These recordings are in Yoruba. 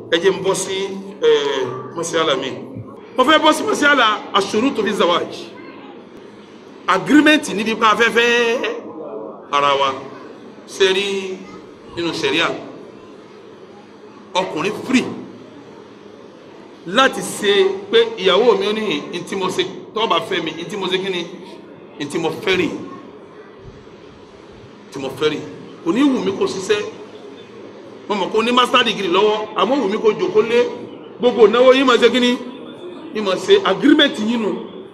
ẹ jẹ́ n bọ́ sí ẹ mọ́sálà mi mo fẹ́ bọ́ sí mọ́sálà aṣurutu fi zawaj agreement níbi pa afẹ́fẹ́ ara wa sẹ́rí nínú sẹ́ríà ọkùnrin free láti ṣe pé ìyàwó mi ò ní ntí mo ṣe tọ́ba fẹ́ mi ntí mo ṣe kí ni ntí mo fẹ́ rè ntí mo fẹ́ rè kò ní wù mí kó ṣiṣẹ́ mo mọ̀ kó ní master degree lọ́wọ́ àmọ́ wù mí kó jòkó lé gbogbo náwó yìí máa ṣe kí ni yìí máa ṣe agreement yìí nù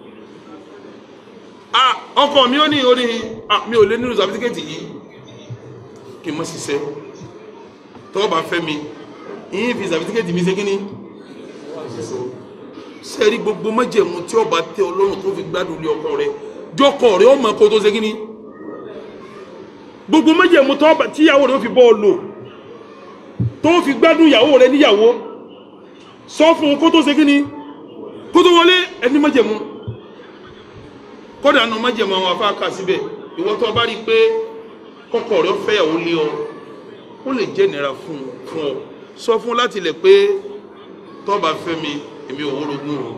ah ọkọ mi ò ní ò ní ah mi ò lé nínú certificate yìí kí n má ṣiṣẹ́ tọ́ba fẹ́ mi yìí fi certificate mi ṣe kí ni sẹ́ẹ̀rí gbogbo májẹ̀mú tí ọba tẹ ọlọ́run tó fi gbádùn lé ọkọ rẹ jọkọ rẹ ọmọ kó tó ṣe kí ni gbogbo májẹ̀mú tí ìyàwó rẹ ó fi bọ́ ọ lò tó fi gbádùn ìyàwó rẹ níyàwó sọ fún un kó tó ṣe kí ni kó tó wọlé ẹni májẹ̀mú kódà nu májẹ̀mú àwọn afáàkà síbẹ̀ ìwọ tó bá rí i pé kọkọ rẹ ó fẹ́yàwó lé ọ ó lè jẹ́ ìnira fún ọ sọ fún un láti lẹ̀ pé tọ́ba fẹ́ mi èmi ò wórogún o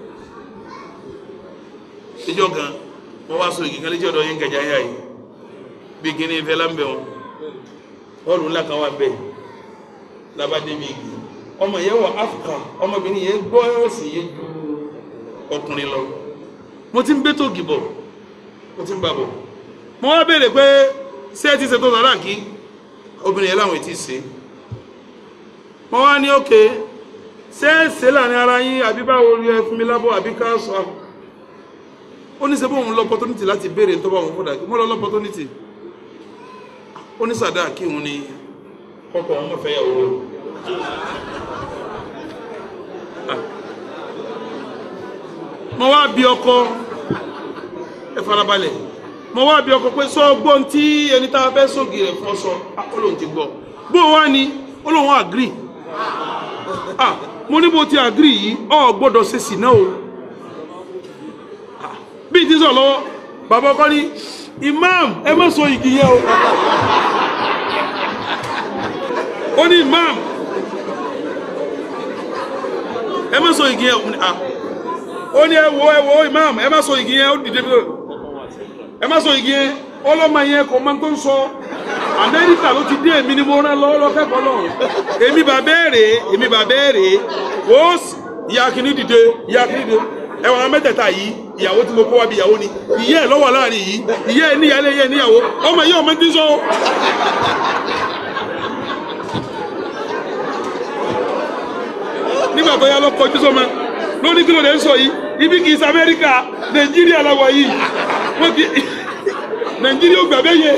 ìjọ kan wọ́n wá so igi kan léjọ́ ọ̀dọ̀ yín gàjà yá yìí bí kíní ìfẹ́ lámbẹ̀ wọn bọ́ọ̀lù ńlá kan wà bẹ́ẹ̀ labade bí igi ọmọ yẹn wọ Áfíríkà ọmọbìnrin yẹn gbọ́ ẹ̀sìn yẹn ju ọkùnrin lọ mo ti ń bẹ́ tó gìbọ̀ mo ti ń bà bọ̀ mo wá béèrè pé ṣé ẹ ti ṣètò sàrà kí obìnrin yẹn láwọn ò tí ì ṣe mo wá ní òkè. Okay ṣé ṣe láàrin ara yín àbí báwo ni ẹ fún mi lábọ̀ àbí ká sọ ó ní sẹ́bọ̀ òun lọ́pọ̀tónítì láti béèrè tó bá òun fọ́dà mo lọ lọ́pọ̀tónítì ó ní sàdá kí òun ni kọ́kọ́ òun fẹ́ yàwó rẹ̀ mo wá bí ọkọ ẹ farabalẹ̀ mo wá bí ọkọ pé sọ gbọ́n tí ẹni tá a fẹ́ sóògì rẹ̀ fún ọ sọ ó lóun ti gbọ́ bó wá ni ó lóun agree ah mo ní bó ti àgírí yìí ọ gbọ́dọ̀ ṣe sì náà o bí ti sọ lọ́wọ́ bàbá ọkọ ní imam ẹ má so igi yẹn o ó ní imam ẹ má so igi yẹn o ó ní ẹ wo ẹ wo imam ẹ má so igi yẹn ó dìde ẹ má so igi yẹn ọlọ́mọ yẹn kò máa tó ń sọ amẹ́ríkà ló ti dé èmi ni mo rán lọ́wọ́ lọ́kẹ́kọ̀ọ́ náà èmi bà bẹ́ẹ̀rẹ̀ èmi bà bẹ́ẹ̀rẹ̀ wò ó ìyá kìíní dìde ìyá kìíní dìde ẹ̀wọ̀n mẹ́tẹ̀ẹ̀ta yìí ìyàwó tí mo kó wá bí ìyàwó ni ìyá ẹ̀ lọ́wọ́ láàrin yìí ìyá ẹ̀ níyàlé ìyá ẹ̀ níyàwó ọmọ yìí ọmọ ti sọ. nígbà tó yá lọ kọjú sọmọ lórí kí ló dé ń sọ yìí ibi kì í ṣe amẹ́ríkà nàìjíríà làwọ̀ yìí wọ́n ti nàìjíríà ò gbà bẹ́ẹ̀ yẹ.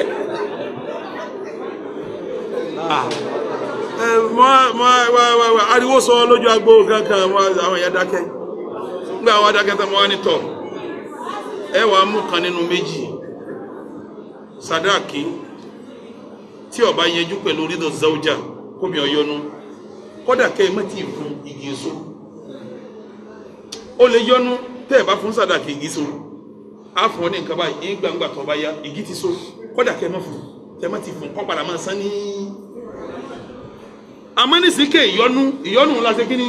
ariwo sọ lójú agbo kankan àwọn èèyàn dákẹ́ nígbà àwọn adákẹ́ tó wọ́n ní tọ̀ ẹ wàá mú kan nínú méjì sadaki tí ó bá yẹjú pẹ̀lú rídò zawja kóbi ọyọnu kódà kẹ́ ẹ mọ́tì fún igi èso ó lè yọnu tẹ́ ẹ bá fún sadaki igi èso á fún ọ ní nǹkan báyìí ní gbangba tó bá yá igi ti so kódà kẹ́ ẹ mọ́ fún tẹ́ ẹ mọ́tì fún kọ́ padà máa san ní amánìsíkè ìyọnu ìyọnu la ṣe kíní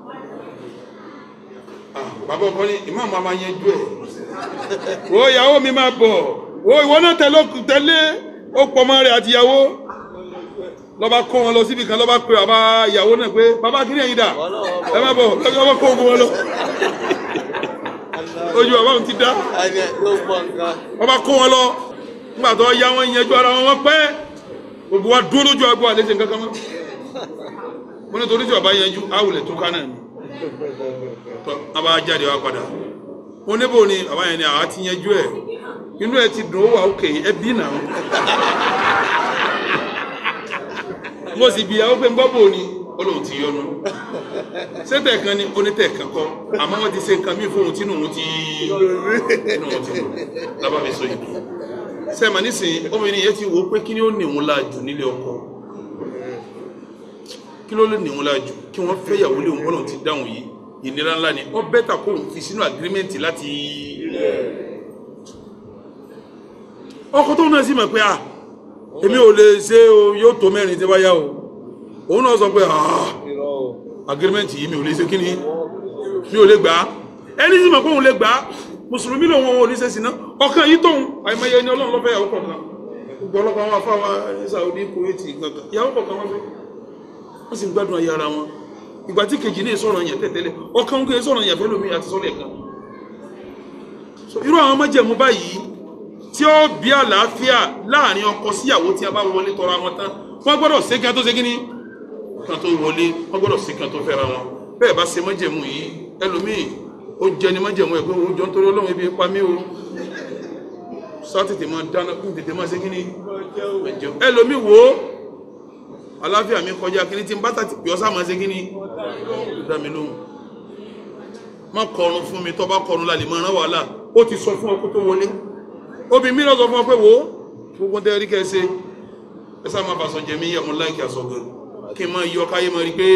bàbá ọkọ ní ìmáàmù a máa yanjú ẹ wo ìyàwó mi máa bọ̀ wo ìwọ náà tẹ̀lé tẹ̀lé ó pọ̀ mọ́ rẹ̀ àti ìyàwó lọ́ba kó wọn lọ síbi kan lọ́ba pé bàbá ìyàwó náà pé bàbá kí ni ẹ̀yin dà ẹ má bọ̀ lọ́ba kó ogun wọn lọ ojú bàbá òun ti dá bàbá kó wọn lọ nígbà tó yá wọn yanjú ara wọn wọn pẹ́ gbogbo wa dúró lójú àgbo àlejò nǹkan kan mọ́ mo ní torí tí bàbá yanjú àwùlẹ̀ tó ká náà ni tọ́ a bá jáde wá padà mo níbo ni bàbá yẹn ni àwa ti yanjú ẹ̀ inú ẹ ti dùn ó wà òkè ẹbí náà mo sì bí àwọn pé ń gbọ́ bò ni ó lóun ti yọnu sẹ́tẹ̀ kan ni onítẹ̀ kan kọ́ àmọ́ wọ́n ti ṣe nǹkan míì fóun tínú òun ti tínú òun ti dùn lábàá mi sọ yìí sẹ́ẹ̀mà nísìnyí obìnrin yẹn ti wò ó pé kí ni ó ní òun láàjù nílé ọkọ kí ló lè ní òun láàjù kí wọ́n fẹ́ yàwó lé òun bọ́lọ̀ ti dáhùn yìí ìnira ńlá ni ó bẹ́tà kó òun fi sínú agirímẹ́ǹtì láti ọkọ tó náà sì mọ̀ pé ah èmi ò lè ṣe o yóò tó mẹ́rin tí bá yá o òun náà sọ pé ah agreement yìí mi ò lè ṣe kí ni mi ò lè gbà á ẹni tí mo kó òun lè gbà á mùsùlùmí lòun òun ò ní ṣe sí náà ọkàn yìí tóun àìmọye ni ọlọ́run lọ́fẹ́ ìyàwó kọ̀ọ̀kan gbogbo ọlọ́pàá wọn afáwa ní Saudi Kuwait gangan ìyàwó kọ̀ọ̀kan wọn fẹ́ wọ́n sì ń gbádùn ayé ara wọn ìgbà tí kejì ní ìsọ̀rọ̀ yẹn tẹ̀tẹ̀lẹ̀ ọkàn ń gbé ìsọ̀rọ̀ yẹn fẹ́ lómi àti sọ́lẹ̀ kan so irú àwọn májẹ̀mú báyìí tí ó bí àlàáfíà láàrin ọkọ síyàwó tí a bá wọlé tọrọ àwọn tán wọ́n gbọ́dọ̀ ṣe kí a tó ṣe kíní kan tó wọlé wọ́n gbọ́dọ̀ ṣe kí a tó fẹ́ra wọn bẹ́ẹ̀ bá ṣe májẹ̀mú yìí ẹlòmíì ó jẹ ní májẹ̀mú ẹ̀ pé ó jọ ń torí ọlọ́run ibi pa mí o sá tètè máa dáná kú tètè máa ṣe kíní ẹlòmíì wò ó àlàáfíà mi kọjá kíní tí n bá tàti pè ọ́ sá máa ṣe kíní dá mi lóhùn má kọrun fún mi tó bá kọrun lálẹ́ máa rán wàhálà ó ti sọ fún ọkọ tó wọlé obìnrin mi lọ sọ fún ọ pé wò ó gbogbo tẹ́ rí kẹsẹ́ ẹ sá máa fàṣọ jẹmí yàmú láìkí àṣọ gan kí n máa yọ káyé máa rí pé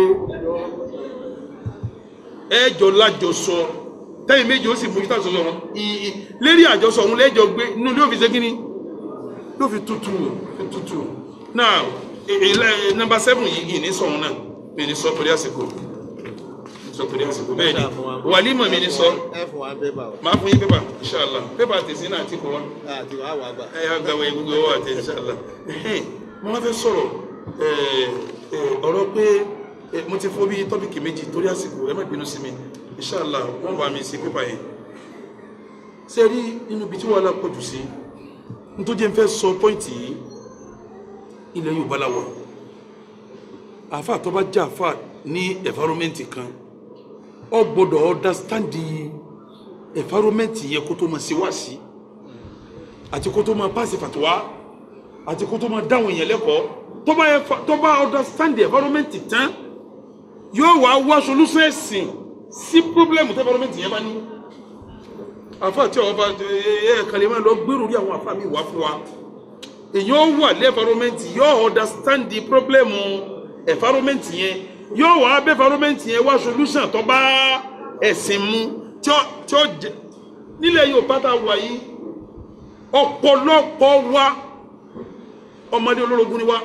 ẹjọ lájọsọ tẹ́yìn méjì ó sì mú títà sọsọ wọn ìyí lérí àjọsọ òun lẹ́jọ gbé inú ló fi ṣe kíní ló fi tutù fi tutù náà nọ́mbà sẹ́fùn yìí ní sọ̀rọ̀ náà mi ní sọ torí àsìkò sọ torí àsìkò bẹ́ẹ̀ ni wàlímọ̀ mi ní sọ ẹ fún wa pépà o máa fún yín pépà inṣàlá pépà tèsí náà ti kọ wá àti wàá wàá gbà. ẹ yà gbàgbọ́ gbogbo owó àti inṣàlá mo máa fẹ́ sọ̀rọ̀ ẹ, ẹ, ọ̀rọ̀ pé ẹ, mo ti fọ́ bí tọ́pìkì méjì torí àsìkò ẹ má bínú sí mi inṣàlá wọ́n bá mi sí pépà yẹn ṣe rí nínú ibi tí wàhálà pọ̀ jù sí nítorí jẹ́ n fẹ́ sọ pọ́ìntì yìí ilẹ̀ Yorùbá la wà àáfà tó bá jẹ́ àáfà ní environment kan ọ gbọ́dọ̀ understand the environment yẹ kó tó máa ṣe wá sí àti kó tó máa pàṣẹ fàtúwá àti kó tó máa dáhùn èèyàn lẹ́kọ̀ọ́ tó bá yẹ fa- tó bá understand the environment tán yóò wá wá solution ẹ̀sìn sí problem tí environment yẹn bá ní àfa tí ọba ẹ ẹ kàlẹ́ máa lọ gbèrò rí àwọn àfa mi wá fún wa èyàn wà ní environment yóò understand the problem environment yẹn yóò wá bẹ́ environment yẹn wá solution tó bá ẹ̀sìn mu tí ó tí ó jẹ nílẹ̀ Yorùbá tá a wà yìí ọ̀pọ̀lọpọ̀ wa ọmọdé olórogún ni wa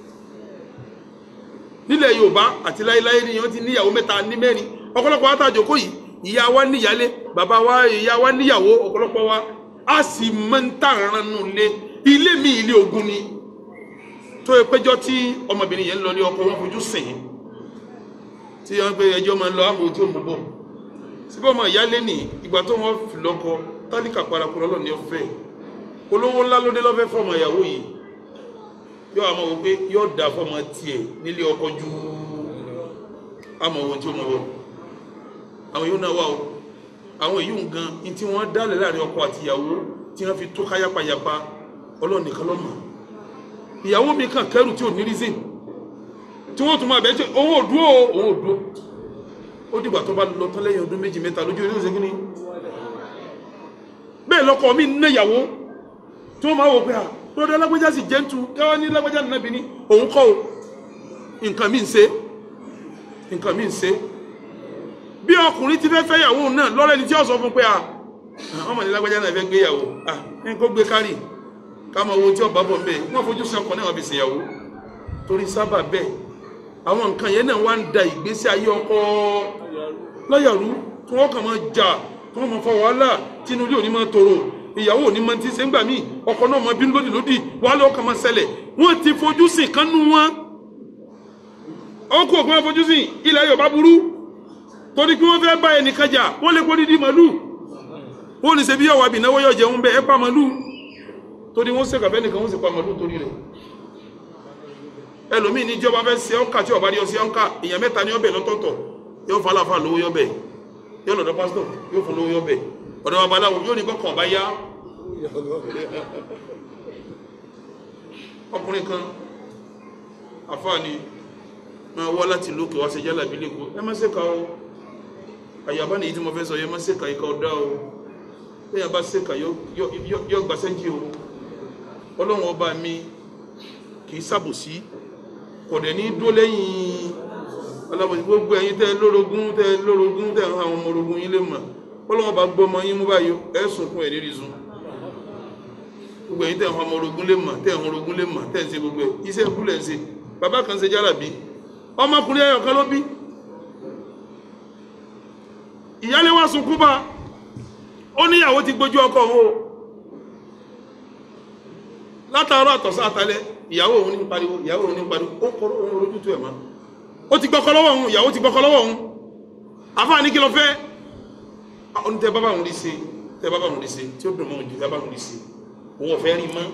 nílẹ̀ Yorùbá àti láéláé ni wọ́n ti níyàwó mẹ́ta ní mẹ́rin ọ̀pọ̀lọpọ̀ wa tá a jókòó yìí ìyá wa níyàlé bàbá wa ìyá wa níyàwó ọ̀pọ̀lọpọ̀ wa a sì máa ń tàrán nù lé ilé mi ilé ogun ni tó yẹ péjọ tí ọmọbìnrin yẹn ń lọ ní ọkọ wọn fojú sìn ín tí wọn pe ẹjọ́ máa ń lọ àmọ́ ojú òmùbọ síbẹ̀ ọmọ ìyáálé ní ìgbà tó wọn fi lọ́kọ tálíkà paraku lọ́lọ́ ní ọ̀fẹ́ olówó ńlá ló dé lọ́fẹ́ fọmọ ìyàwó yìí yóò àmọ́ wò pé yóò dà fọmọ tiẹ̀ nílé ọkọ ju àmọ́ ohun tí ó mọ̀ wọ àwọn yóò náà wà o àwọn èyí ń gan ní tí wọ́n dálẹ̀ láàrin ọkọ àti ìyàwó tí wọ́n fi tó káyápayapa ọlọ́run nìkan ló mọ̀ ìyàwó mi kàn kẹrù tí ò ní reason tí wọ́n tún máa bẹ̀ẹ́ tí òun ò dúró o, òun ò dúró ó dìgbà tó bá lọ tán lẹ́yìn ọdún méjì mẹ́ta lójú orí òsèkí ni bẹ́ẹ̀ lọ́kọ mi ná ìyàwó tí wọ́n máa wò pé à lọ́dọ̀ alágbèjà sì jẹ́ntu kẹwàá ní lágbèjà nàbí ní òun kọ́ o nǹkan mi ń ṣe nǹkan mi ń ṣe bí ọkùnrin ti fẹ́ fẹ́ ìyàwó náà lọ́rẹ́ ni tí ó sọ fún pé à ọmọ ní lágbèjà náà fẹ́ gbé ìyàwó à ní kó gbé kárì káma owó tí ọba bọ̀ ń bẹ̀ wọ́n fojú sí ọkọ̀ náà wọ́n fi ṣèyàwó torí sábà bẹ́ẹ̀ àwọn nǹkan yẹn náà wá ń da ìgbésí ayé ọkọ lọ́yàrú tí wọ́n kàn máa jà tí wọ́n máa fa wàhálà tí inú ilé òní máa tòrò ìyàwó òní máa ti ṣe ń gbà míì ọkọ náà máa bínú lódì lódì wàhálà ọkàn máa ṣẹlẹ̀ wọ́n ti fojú sìn kánú wọn ọkọ òkú wọn fojú sìn ilẹ̀ Yorùbá burú torí kí wọ́n fẹ́ bá ẹnìkan jà wọ́n lè kó dídí màlúù wọ́n ní ṣe bí yọ̀wá bìnáwó yọ̀ jẹun bẹ́ẹ̀ ẹ pa màlúù torí wọ́n ṣe kàfẹ́ nìkan wọ́n sì pa màlúù torí rẹ̀ ẹlòmíì ní ìjọba fẹ́ ṣe ọ́nkà tí ọba ní ọsẹ ọ́nkà èèyàn mẹ́ta ní ọbẹ̀ lọ́tọ̀ọ̀tọ̀ yóò fà láfa lówó yọ́bẹ̀ yóò lọ́dọ̀ pásítọ̀ yóò fún lówó yọ́bẹ̀ ọ̀dọ̀ babaláwo yóò ní kọ́kàn bá yá ọkùnrin kan àfààní máa wá láti lókè wá ṣe jálà bí lẹ́kọ̀ọ́ ẹ má ṣe ka o àyàbá nìyí tí mo fẹ́ sọ yẹ má ṣe ka ìka ọ̀dá o bẹ́ẹ̀ bá ṣe ka yọ gbà sẹ́ńjì o ọlọ́run ọba mi kì í ṣàbòsí kò dẹ̀ ní dó lẹ́yìn alábòsí gbogbo ẹ̀yin tẹ́ lórogún tẹ́ lórogún tẹ́ àwọn ọmọ orogún yín lè mọ̀ ọlọ́run ọba gbọ́ ọmọ yín mú báyìí ẹ̀ sunkún ẹ̀ lérí sun gbogbo ẹ̀yin tẹ́ àwọn ọmọ orogún lè mọ̀ tẹ́ àwọn orogún lè mọ̀ tẹ́ ń ṣe gbogbo ẹ̀ iṣẹ́ ìkú lẹ̀ ń ṣe bàbá kan ṣe jálàbí ọmọkùnrin ẹyọ kan ló bí ìyálé wá sunkún bá ó níyàwó ti gbójú ọkọ òun o látàárọ̀ àtọ̀sán àtàlẹ́ ìyàwó òun ní pariwo ìyàwó òun ní pariwo ó kọ́ òun lójútu ẹ̀ mọ́ ó ti gbọ́kọ́ lọ́wọ́ òun ìyàwó ti gbọ́kọ́ lọ́wọ́ òun àfáà ní kí ló fẹ́ ó ní tẹ bábà òun rí sí tẹ bábà òun rí sí tí ó dùn mọ́ òun jù tẹ bábà òun rí sí òun ò fẹ́ rí mọ́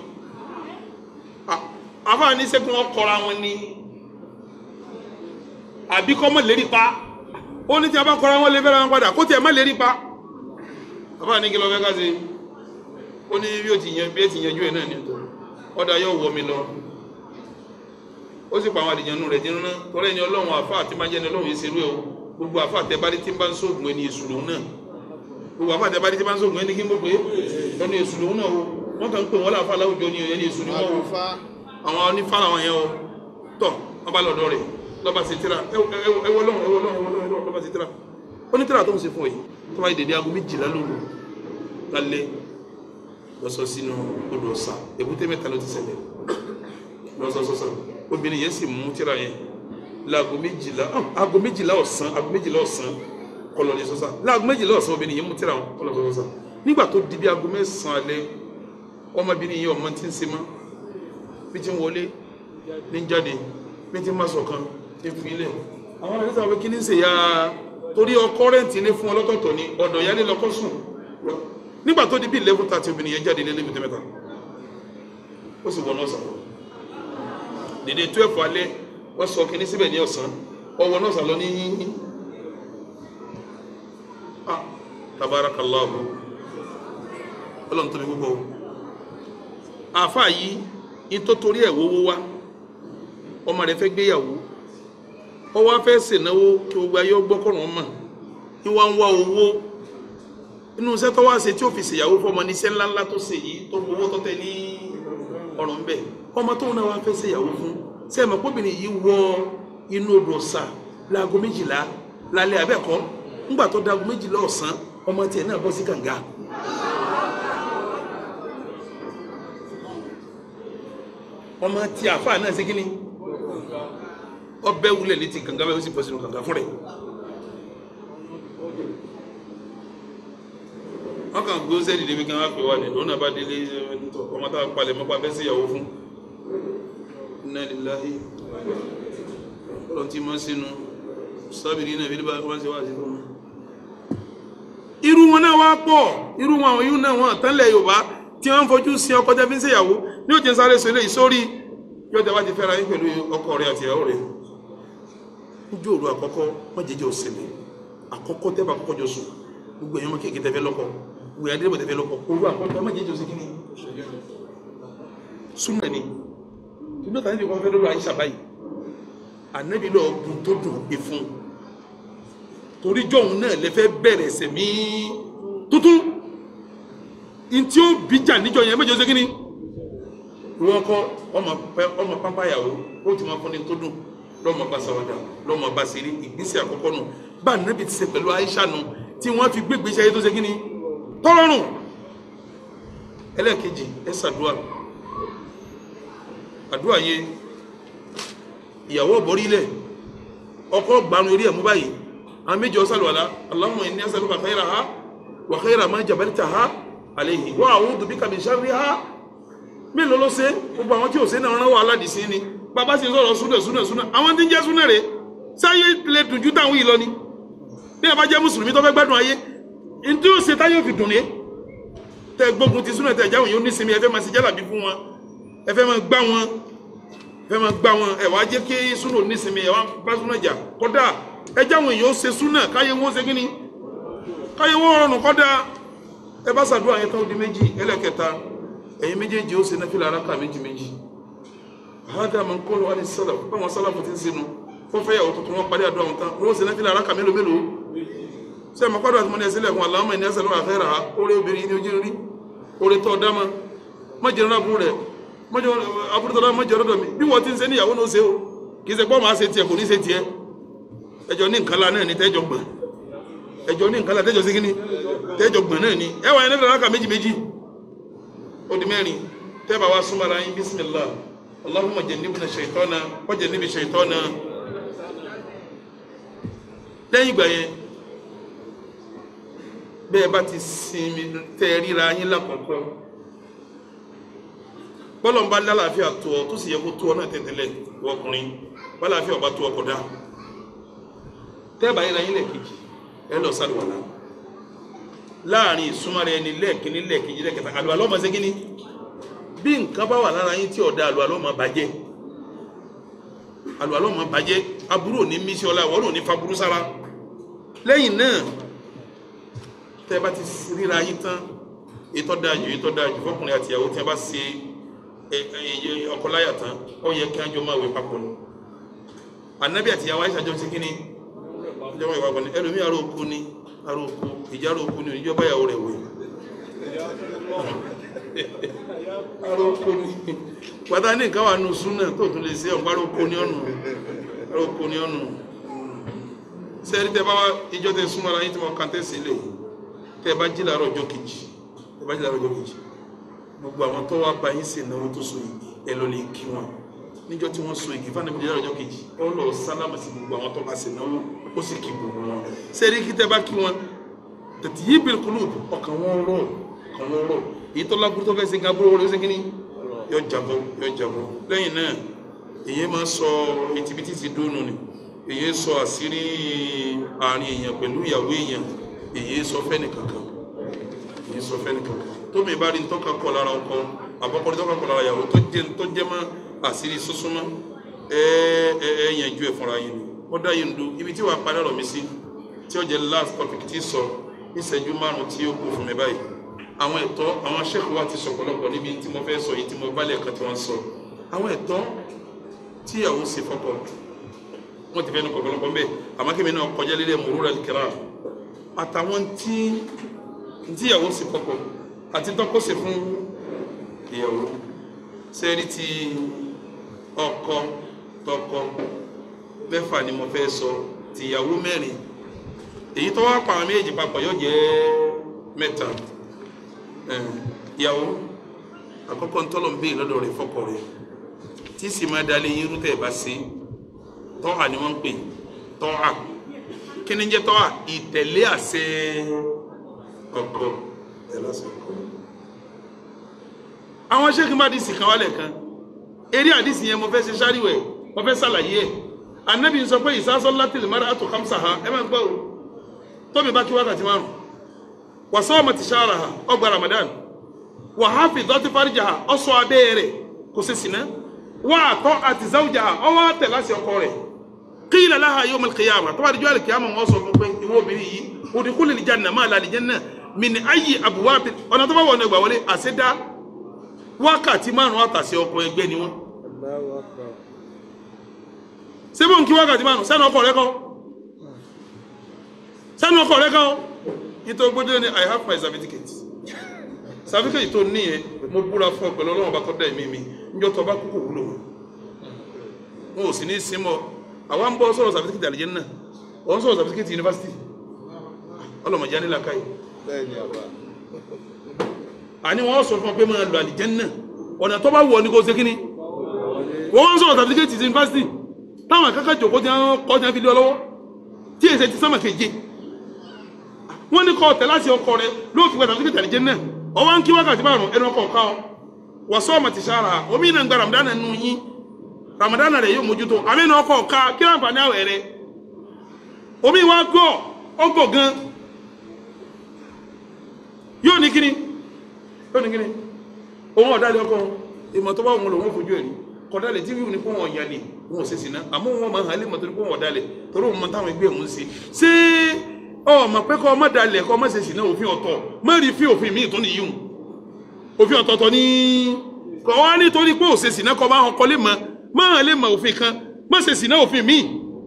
àfáà ní sẹ́kùn wọn kọ́ra wọn ní àbí kọ́ mọ̀ lérí pa ó ní tí a bá kọ́ra wọn lè fẹ́ra wọn padà kó tiẹ̀ má lérí pa àfáà ní kí ló fẹ́ ká ṣe ó ní bí ó ti yan bí ó ti yanjú ẹ̀ náà ní ọ̀tọ̀ ọ̀dà yóò wọ mi lọ ó sì pa àwọn àdìyànnú rẹ̀ dínú náà tọ́lá ẹni ọlọ́run àfa àti máa jẹ́ ẹni ọlọ́run yìí ṣerú ẹ̀ o gbogbo àfa àtẹ̀bárí tí ń bá ń sóògùn ẹni èṣù lòun náà gbogbo àfa àtẹ̀bárí tí ń bá ń sóògùn ẹni kí n bó pé ẹni èṣù lòun náà o wọ́n kàn ń pè wọ́n láfa láwùjọ ni ẹni èṣù ni wọ́n o àlùfáà àwọn onífà làwọn yẹn o tọ̀ wọ́n bá lọ́dọ̀ rẹ̀ lọ́ba ṣe tíra ẹwọ lọ́hùn ẹwọ lọ́hùn ẹwọ lọ́hùn lọ́ba ṣe tíra ó ní tíra tó ń ṣe fún ẹ tó bá yẹ dédé aago méjìlá lóru lálẹ́ lọ́sọ sínú odò ọ̀sà èbúté mẹ́ta ló ti ṣẹlẹ̀ lọ́sọ̀sọ̀sọ̀ obìnrin yẹn sì mú tíra yẹn láago méjìlá ah, aago méjìlá ọ̀sán aago méjìlá ọ̀sán kọlọ̀ ní sọ́sà láago méjìlá ọ̀sán obìnrin yẹn mú tíra wọn kọlọ̀ sọ́sà nígbà tó di bí aago mẹ́sàn-án alẹ́ ọmọbìnrin yẹn ọmọ tí ń ṣe mọ́ bí ti ń wọlé ní jáde bí ti ń má sọ̀kan ti ń fi ilẹ̀ àwọn ẹ̀rọ sábà kí ní ṣe ya torí ọkọ rẹ̀ǹtì ilé fún ọlọ́tọ̀ọ̀tọ̀ ni ọ̀dọ̀ yálé lọ́kọ́ sùn nígbà tó di bí eleven thirty obìnrin yẹn jáde ní ẹlẹ́gbẹ̀tẹ̀ mẹ́ta ó sì wọnú ọ̀sán dèdè twelve alẹ́ wọ́n sọ kínní síbẹ̀ ní ọ̀sán ọwọ́ náà sàlọ ní ah tabarakallahu ọlọ́run tóbi púpọ̀ o àáfàá yìí ní tó torí ẹ̀ wówó wá ọmọ rẹ̀ fẹ́ gbéyàwó ó wá fẹ́ ṣènáwó kí gbogbo ayé gbọ́kọ̀rọ̀ mọ̀ ní wá ń wá owó inú iṣẹ́ tó wá ṣe tí ó fi ṣèyàwó fọmọ ní iṣẹ́ ńláńlá tó ṣe yìí tó gbowó tó tẹ ní ọ̀rọ̀ ńbẹ ọmọ tóun náà wá fẹ́ ṣèyàwó fún ṣé ẹ mọ̀ pọ́bìnrin yìí wọ inú odò ọ̀sà láago méjìlá lálẹ́ abẹ́ẹ̀kọ́ ńgbà tó dago méjìlá ọ̀sán ọmọ tiẹ̀ náà bọ́ sí kànga. ọmọ tí àáfàá náà ṣe kíni ọbẹ̀ wulẹ̀ létí kànga bẹ́ẹ̀ ó sì bọ́ sínú kànga fún rẹ̀. wọ́n kàn gbé sẹ́ẹ̀dì débi kan wá pè wá ní lóun náà bá délé ọmọ táwọn palẹ̀ mọ́pá fẹ́ sí ìyàwó fún inna lillahi ọlọ́run tí máa sínú sábìrì náà fílíbà wọ́n ṣe wá sí fún wọn. irú wọn náà wá pọ̀ irú wọn àwọn irú náà wọn àtànlẹ̀ yorùbá tí wọ́n ń fojú sí ọkọ tẹ́ fi ń ṣèyàwó ní òjì sáré sọ eléyìí sórí yóò tẹ́ wá ti fẹ́ra yín pẹ̀lú ọkọ rẹ̀ àti ìyàwó rẹ̀ ojú òru àkọ́kọ́ wọ́n jẹjẹ òsèlè àkọ́kọ́ tẹ́ bá kọ́kọ́ jọ sùn gbogbo èèyàn kéèké tẹ́fẹ́ lọ́kọ gbogbo èèyàn délébọ̀ tẹ́fẹ́ lọ́kọ òru àkọ́kọ́ wọ́n jẹjẹ òsèlè kíni súnmọ́ ni ìlú tàbí fi kọ́ fẹ́ lọ́rọ̀ àyíṣà báyìí ànábì lọ bùn tó dùn gbé fún torí jọ̀hún náà lè fẹ́ bẹ̀rẹ̀ sẹ̀mí tuntun ntí ó bíjà níjọ yẹn méje ṣe kíni ìwọ kọ ọmọ pẹ ọmọ pápá yàwó ó ti máa fúnni tó dùn lọmọ bá sàwádà lọmọ bá ṣeré ìgbésẹ̀ àkọ́kọ́ nù bá ànábì ti ṣe pẹ̀lú àyíṣà nù tí wọ́n fi gbé ìgbésẹ̀ ayé tó ṣe kíni tọ́lọ́rùn ẹlẹ́ẹ̀kejì ẹ ṣàdúrà àdúrà yẹn ìyàwó ọ̀bọ̀rí ilẹ̀ ọkọ gbanu eré ẹ̀mú báyìí àwọn méjì ọ̀sán lọ́la Allahumma inni as'aluka khayraha wa khayra ma jabaltaha alayhi wa a'udhu bika min sharriha mélòó ló ṣe gbogbo àwọn tí ò ṣe náà rán wà aládìsí ni bàbá sì sọ̀rọ̀ súnà súnà súnà àwọn tí ń jẹ́ súnà rè sáyé lè dùn ju táwọn yìí lọ ni bí ẹ bá jẹ́ mùsùlùmí tó fẹ́ gbádùn ayé ntí ó ṣe táyé òfin dùn ní tẹ gbógun ti súnà tẹ jáwọn yóò ní sinmi ẹ fẹ́ máa ṣe jálàbí fún wọn ẹ fẹ́ máa gbá wọn fẹ́ máa gbá wọn ẹ wá jẹ́ kí súnà nísìnyí ẹ wá bá súnà jà kọ́dà ẹ jáwọn èèyàn ó ṣe súnà káyé wọn ṣe kí ni káyé wọn rọrùn kọ́dà ẹ bá ṣàdúrà yẹn tán ó di méjì ẹlẹ́kẹta ẹ̀yin méjèèjì ó ṣe náfìlà araka méjì méjì àádá máa ń kọ́ lọ́wọ́ ní sálà báwọn sálà fún ti ń sinú wọ́n fẹ́ yàwó tuntun wọn parí àdúrà wọn tán wọ́n ṣe náfìlà araka mélòó mélòó ṣé àmọ́ pàdé àti mọ́ni ẹ̀sìn lẹ́kùn Allahumma inni as'aluka khayraha orí obìnrin ní ojú rí orí tọ́ dáma má jẹ́ nínú àbúrò rẹ̀ mọ́jọ́ abúrúdọ́lá mọ́jọ́ rọ́dọ̀ mi bí wọ́n ti ń ṣe níyàwó náà ṣe o kì í ṣe pọ́ máa ṣe tiẹ̀ kò ní ṣe tiẹ̀ ẹjọ́ ní nǹkan la náà ní tẹ́jọ́ gbọ̀n ẹjọ́ ní nǹkan la tẹ́jọ́ sí kíní tẹ́jọ́ gbọ̀n náà ní ẹwà yẹn nífẹ̀ẹ́ ráka méjì méjì ó di mẹ́rin tẹ́bà wá súnmọ́ ara yín bísímìlá Allahumma jannibna shaytana wa jannibi shaytana lẹ́yìn ìgbà yẹn bẹ́ẹ̀ bá ti sinmi tẹ́ ríra yín lákọ̀ọ́kọ́ bọ́lọ̀ ń bá lálàáfíà tó ọ tó sì yẹ kó tó ọ náà tẹ̀tẹ̀lẹ̀ ọkùnrin bálàáfíà ọba tó ọkọ̀ dá tẹ́ẹ̀bà yín láyín lẹ́ẹ̀kejì ẹ lọ sálùwàlá láàrin ìsúnmọ́ rẹ ni lẹ́ẹ̀kíní lẹ́ẹ̀kejì lẹ́ẹ̀kẹta àlùwàlá ọmọ ṣẹ́gíní bí nǹkan bá wà lára yín tí ọ̀dà àlùwàlá ọmọ bàjẹ́ àlùwàlá ọmọ bàjẹ́ aburú ò ní mísí ọlá ìwọ́n ò ní fa burú sára lẹ́yìn náà tẹ́ bá ti ríra yín tán ètò dájú ètò dájú fọkùnrin àti ìyàwó tí a bá ṣe ọkọláyà tán ó yẹ kí a jọ máa wẹ̀ papọ̀ ni ànábì àti ìyàwó àyíṣà jọ ń ṣe kí ni ìjọba ìwà pọ̀ ni ẹlòmí aró oko ni aró oko ìjà aró oko ni ìjọba ìyàwó rẹ̀ wẹ̀ aró oko ni pátá ní nǹkan wà nù súnà tó tún lè ṣe ọ̀pá aró oko ni ọ̀nù aró oko ni ọ̀nù sẹ́ẹ̀rí tẹ́ bá wá ìjọ tẹ súnmọ́ ara yín tí wọ́n kàn tẹ́ sílẹ̀ tẹ́ bá jí làárọ̀ ọjọ́ kejì tẹ́ bá jí làárọ̀ ọjọ́ kejì gbogbo àwọn tó wá bá yín sí ìnáwó tó so igi ẹ lọ lè kí wọn níjọ́ tí wọ́n so igi fún ànábìyí làárọ̀ ọjọ́ kejì ó lọ sálámà sí gbogbo àwọn tó bá sí ìnáwó ó sì kí gbogbo wọn sẹ́ẹ̀rí kí tẹ́ bá kí wọn tètè yí bil qulub ọkàn wọn rọ̀ ọkàn wọn rọ̀ èyí tó lágbóró tó fẹ́ ṣe gábóró wọlé ó ṣe kíní yọ jàbọ̀ yọ jàbọ̀ lẹ́yìn náà èyí máa sọ ìtìbítì ti dónú ni èyí sọ àṣírí àárín èèyàn pẹ̀lú ìyàwó èèyàn èyí sọ fẹ́ni kankan èyí sọ fẹ́ni kankan tómi bá rí ntọ́ka kọ lára ọkọ àbọ̀kọ́rí tọ́ka kọ lára ìyàwó tó jẹ́ tó jẹ́ mọ́ àṣírí súnsúnmọ́ ẹ ẹ ẹ yànjú ẹ fúnra yín ni ó dá yín du ibi tí wàá parí ọ̀rọ̀ mi sí tí ó jẹ́ last topic tí sọ ìṣẹ́jú márùn tí ó kù fún mi báyìí àwọn ẹ̀tọ́ àwọn aṣẹ́kù wa ti sọ pọ̀lọpọ̀ níbi tí mo fẹ́ sọ yìí tí mo bá lẹ́ẹ̀kan tí wọ́n sọ àwọn ẹ̀tọ́ tí ìyàwó ṣe fọ́kọ wọn ti fẹ́ nu kọ̀kọ́lọ́kọ́ mbẹ́ àmọ́ kí mi náà kọjá lílẹ̀ mòrúra kẹrà àtàwọn tí tí ìyàwó sì kọ́kọ́ àti tọ́kọ́ sì fún ìyàwó sẹ́rí ti ọkọ tọkọ mẹ́fà ni mo fẹ́ sọ ti ìyàwó mẹ́rin èyí tó wá pa àwọn méjì papọ̀ yóò jẹ́ mẹ́ta ìyàwó àkọ́kọ́ ntọ́lọ̀ ń bèèrè lọ́dọ̀ rẹ̀ fọ́kọ rẹ̀ tí sì máa dalẹ̀ yín rú tẹ̀ bá sí tọ́hà ni wọ́n ń pè tọ́hà kí ni jẹ́ tọ́hà ìtẹ̀lé àṣẹ ọkọ tẹ̀lé àṣẹ ọkọ. àwọn sẹ́kì bá dìsì kan wálẹ̀ kan eré àdìsì yẹn mo fẹ́ ṣe sáríwẹ̀ mo fẹ́ ṣàlàyé ẹ̀ anabi sọ pé ìsásọ́ látìlì mara àtò kamsa ha ẹ máa gbọ́ o tóbi bá kí wákàtí márùn wàsọ́ ọmọ ti ṣára ha ọgbà ramadan wàháfi dọ́tí fáríjà ha ọ̀ṣọ́ abẹ́rẹ́ kò ṣe sìnà wà àtọ́ àti záwùjà ha ọwọ́ àtẹ̀ láti ọkọ rẹ̀ qila laha yawm al-qiyamah tó bá di jọ́ al-qiyamah wọ́n sọ fún pé ìwọ obìnrin yìí udkhuli al-janna máa la al-janna min ayyi abwab ọ̀nà tó bá wọ̀ ọ̀nà ìgbà wọlé àṣẹdá wákàtí márùn àtàṣe ọkọ ẹgbẹ́ ni wọ́n Allahu Akbar. sebo nkí wákàtí márùn sẹ́nu ọkọ rẹ kọ́ sẹ́nu ọkọ rẹ kọ́ nítorí gbọ́dọ̀ ni i have my certificate certificate tó ní yẹn mo búra fún ọ pẹ̀lú ọlọ́run bá tọ́ da ẹ̀mí mi níjọ́ tó bá kúkú wúlò wọn ò sì ní í símọ́ àwa ń bọ́ sọ̀rọ̀ certificate àlejò náà wọ́n sọ̀rọ̀ certificate university ọlọ́mọdé anílà káyì Bẹ́ẹ̀ ni àbá. àní wọ́n sọ fún ọ pé máa lọ àlejò náà ọ̀nà tó bá wù ọ ní kó ṣe kíni wọ́n sọ̀rọ̀ certificate university táwọn akẹ́kọ̀ọ́ jòkó tí wọ́n kọ́ tí wọ́n fi lé ọ lọ́wọ́ tí èsè ti sánmà keje wọ́n ní kọ́ ọ̀tẹ̀ láti ọkọ rẹ ló fi gbàdá síkìtà nìjẹ́ náà ọwọ́ ń kí wákàtí márùn ẹnu ọkọ̀ ọ̀ká ọ wọ́n sọ ọmọ ti sára omi náà ń gba ramadan nù yín ramadan rẹ yóò mójútó àmì náà ọkọ̀ ọ̀ká kí láǹfààní àwẹ̀ rẹ omi wa gọ̀ ọgọ̀ gan yóò ní kíni yóò ní kíni òun ọ̀dàlẹ̀ ọkọ̀ ìmọ̀ tó bá wọn lò wọ́n fojú ẹ̀rí kọ̀dálẹ̀ tí wíwù ní kó wọn yàlẹ̀ wọn ò sèṣì náà àmọ́ wọn máa hàn lè mọ̀ tó ní kó wọn dálẹ̀ torí wọn mọ táwọn ẹgbẹ́ òun ṣe ṣé ọmọ pé kọ́ ọmọ dalẹ̀ kọ́ ọmọ sèṣì náà òfin ọ̀tọ̀ má rí fi òfin míì tó ní yíwù òfin ọ̀tọ̀ọ̀tọ̀ ní kọ́ wá nítorí pé òṣèṣì náà kọ́ máa hàn kọ́ lè mọ má hàn lè mọ òfin kan má sèṣì náà òfin míì.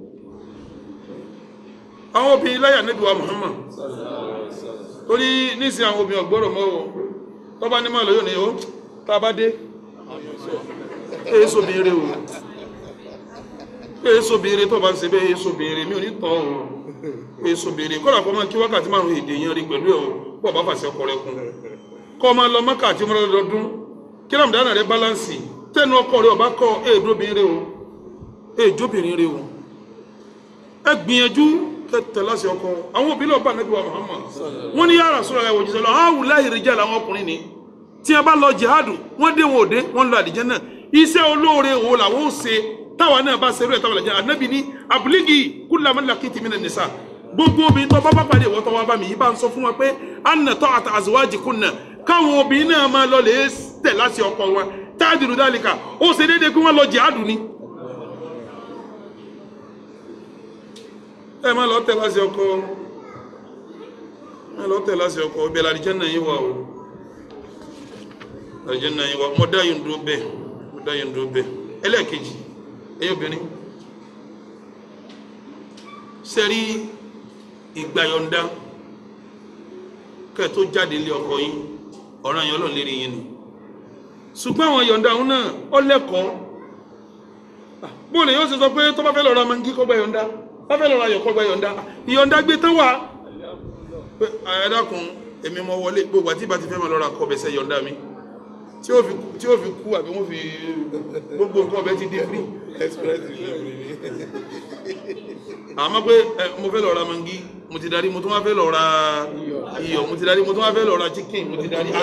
àwọn obìnrin láyà níbi wa Muhammad torí nísìnyí àwọn obìnrin ọ̀gbọ́rọ̀ mọ́ o tọ́ba ní mọ́ lóyún ni ó tá a bá dé èso béèrè o èso béèrè tó bá ń ṣe bẹ́ẹ̀ èso béèrè mi ò ní tán o èso béèrè kọ́lá kọ́ máa kí wákàtí márùn èdè yẹn rí pẹ̀lú ẹ̀ o pọ̀ bá fàṣẹ ọkọ rẹ kún kọ́ máa lọ mákàtí mọ́ra lọ́dún kí ramadan rẹ bálánsì tẹnu ọkọ rẹ ọba kọ èèdó béèrè o èèjó béèrè rẹ o ẹ gbìyànjú kẹtẹ láti ọkọ àwọn òbí lọ bá nàbí wa Muhammad wọn ní ya Rasulullah ẹwọ jíṣẹ lọ àwọn wùláhì rijal àwọn ọkùnrin ni tí a bá lọ jihadu wọn dé wọn ò dé wọn lọ àdìjẹ náà iṣẹ́ olóore wo làwọn ò ṣe táwa náà bá ṣerú ẹ táwa làjẹ anabi ní abúlígì kullama lakiti minan nisa gbogbo obìnrin tó bá bá pàdé ìwọ tó wá bá mi yìí bá ń sọ fún wọn pé anna ta'ata azwajikunna káwọn obìnrin náà máa lọ lè tẹ̀ láti ọkọ wọn táàdìrú dálíkà ó ṣe déédéé kí wọ́n lọ jihadu ni. ẹ má lọ tẹ̀ láti ọkọ ẹ lọ tẹ̀ láti ọkọ ibẹ̀ la àlìjánnà yín wà o àlìjánnà yín wà mo dá yín dúró bẹ́ẹ̀ mo dá yín dúró bẹ́ẹ̀ ẹlẹ́ẹ̀kejì ẹ̀yin obìnrin sẹ́rí ìgbàyọ̀ǹda kẹ́ tó jáde lé ọkọ yín ọ̀ràn yẹn ọlọ́run lérí yín ni ṣùgbọ́n àwọn yọ̀ǹda òun náà ó lẹ́kọ̀ọ́ bóòlù yóò ṣe sọ pé tó bá fẹ́ lọ ra mangi kó gba yọ̀ǹda bá fẹ́ lọ ra ayọ̀ kó gba yọ̀ǹda ìyọ̀ǹda gbé tán wà pé ẹ dákun èmi mọ wọlé gbogbo àti ìbá ti fẹ́ máa lọ ra kọ bẹ̀sẹ̀ yọ̀ǹda mi tí ó fi tí ó fi kú àbí wọ́n fi gbogbo nǹkan ọbẹ̀ ti dé free express delivery ni. àmọ́ pé ẹ mo fẹ́ lọ ra mangi mo ti darí mo tún wá fẹ́ lọ ra iyọ̀ mo ti darí mo tún wá fẹ́ lọ ra chicken mo ti darí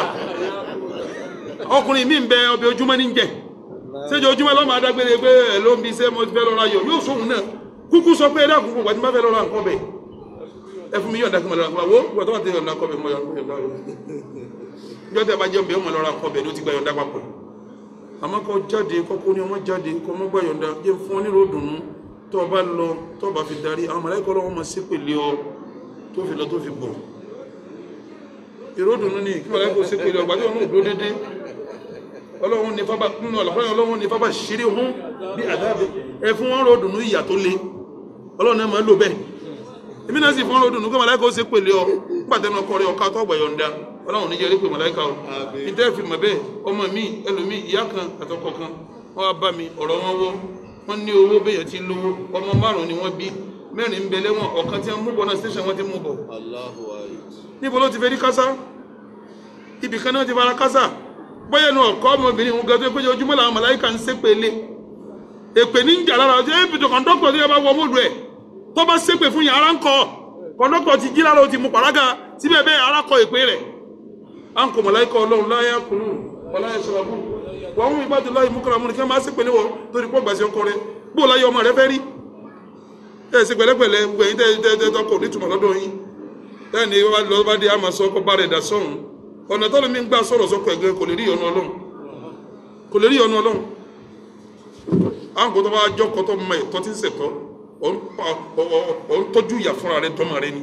ọkùnrin mi ń bẹ ọbẹ̀ ojúmọ́ ní jẹ ṣéjọ ojúmọ́ lọ́mọ adágbére pé ẹ ló ń bi iṣẹ́ mo ti fẹ́ lọ ra iyọ̀ yóò sóhun náà kúkú sọ pé ẹ dákun kó wàtí má fẹ́ lọ ra nǹkan bẹ̀ ẹ fún mi yọ̀ǹda kí mo lọ ra nǹkan wo wọ́n tó wà tẹ yọ̀ǹda kọ́ bẹ̀ mo yọ̀ǹda yọ̀ tẹ bá jẹun bẹ́ẹ̀ mo lọ ra nǹkan bẹ̀ ló ti gba yọ̀ǹda papọ̀ àmọ́ kọ́ jáde kọ́kọ́ ní ọmọ jáde kọ́ ọmọ gbà yọ̀ǹda jẹ́ fún ọ nílò dùnú tó o bá lọ tó o bá fi darí àwọn mọ̀lẹ́kọ́ lọ́wọ́ máa ṣépèlé ọ tó fi lọ tó fi bọ̀ ìròdùnú ni kí mọ̀lẹ́kọ́ ṣépèlé ọgbà tí wọn náà dúró dédé ọlọ́run ní fábà nínú ọ̀làfáà ọlọ́run ní fábà ṣeré hún bí àdáàbẹ̀ ẹ fún wọn ròdùnú ìyà tó le ọlọ́run náà máa lò bẹ́ẹ̀ èmi náà sì fún ròdùnú kí mọ̀lẹ́kọ́ ṣépèlé ọ pàtẹ́nu ọkọ rẹ ọ̀ká tó ọgbà yọ̀ǹda ọlọ́run níjẹ́ rí pé mọ̀lẹ́kà o ìtẹ́ fi mọ̀ bẹ́ẹ̀ ọmọ mi ẹlòmí ìyá kan àtọkọ kan wọ́n wá bá mi ọ̀rọ̀ wọn wọ́ wọ́n ní owó bẹ́yẹn ti lówó ọmọ márùn-ún ni wọ́n bí mẹ́rin ń bẹ lẹ́wọ̀n ọ̀kan tí wọ́n mú bọ̀ náà station wọ́n ti mú bọ̀ Allahu akbar. níbo ló ti fẹ́ rí kásá ibì kan náà ti fara kásá bóyá inú ọ̀kọ́ ọmọbìnrin òun gẹ́gẹ́ pé ojúmọ́ làwọn màláíkà ń ṣépè lé èpè ní ìjà lára ọjọ́ èpè tó kọ̀ńdọ́kọ̀ tó yẹ bá wọ mọ́ọ̀lù ẹ̀ tó bá ṣépè fún yàrá ń kọ́ kọ̀ńdọ́kọ̀ ti jí lára ó ti mú pàrágà síbẹ̀ bẹ́ẹ̀ ara kọ èpè rẹ̀ à ń kọ màláíkà ọlọ́run láyà kùnú wọláyà ṣọlọ́bù wọ́n mú ìbádùn láyé mú kọ́ra mú ní kí wọ́n máa ṣépè léwọ́ torí pọ́ gbàṣẹ ọkọ rẹ̀ bó láyé ọmọ rẹ fẹ́ rí ẹ̀ ṣe pẹ̀lẹ́pẹ̀lẹ́ gbẹ̀yìn tẹ́ tẹ́ tọkọ̀ nítumọ̀ lọ́dọ̀ yín bẹ́ẹ̀ ni wọ́n lọ bá dé àmọ́ sọ ọkọ̀ bá rẹ̀ dà sọ́run ọ̀nà tọ́lọ́ mi ń gbà sọ̀rọ̀ sọ́kọ̀ ẹ̀gẹ́ kò lè rí ọ̀nà ọlọ́run kò lè rí ọ̀nà ọlọ́run àwọn kò tó bá jọ́ kọ́ tó mọ ẹ̀tọ́ tí ń ṣẹ̀tọ́ ọ̀ ń pa- ọ̀- ọ̀- ọ̀ ń tọ́jú ìyà fúnra rẹ̀ tọ́mọ rẹ̀ ni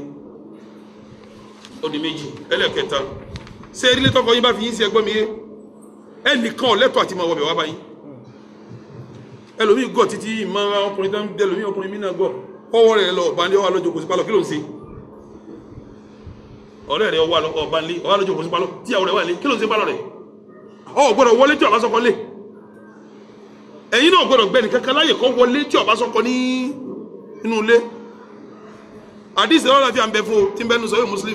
ó di méjì ẹlẹ́kẹta ṣé erílé tọkọ yín bá fi yín sí ẹgbọ́n mi yé ẹnìkan ò lẹ́tọ̀ọ́ àti máa wọbẹ̀ wá báyìí ẹlòmíì gọ̀ títí ìmọ̀ ọkùnrin tó ń dẹ ẹlòmíì ọkùnrin mí náà gọ̀ ọwọ́ rẹ̀ lọ ọ̀bá ní ọwọ́ alójó kò sí pálọ̀ kí ló ń ṣe ọ̀rẹ́ rẹ̀ ọwọ́ ọba ńlé ọwọ́ alójó kò sí pálọ̀ tí àwọn rẹ̀ wà lé kí ló ń ṣe pálọ̀ rẹ̀ ọ gbọ́dọ̀ wọlé tí ọba sọkọ lé ẹ̀yin náà gbọ́dọ̀ gbẹ́ni kankan láyè kọ́ wọlé tí ọba sọkọ ní inú ilé àdìsí ọlọ́run àti àǹbẹ̀ fún o tí ń bẹ́nu sọ yóò muslim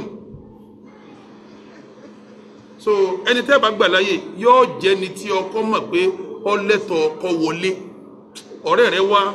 so ẹni tẹ́ bá gbà láyè yóò jẹ́ ni tí ọkọ mọ̀ pé ọ lẹ́tọ̀ ọkọ wọlé ọ̀rẹ́ rẹ̀ wá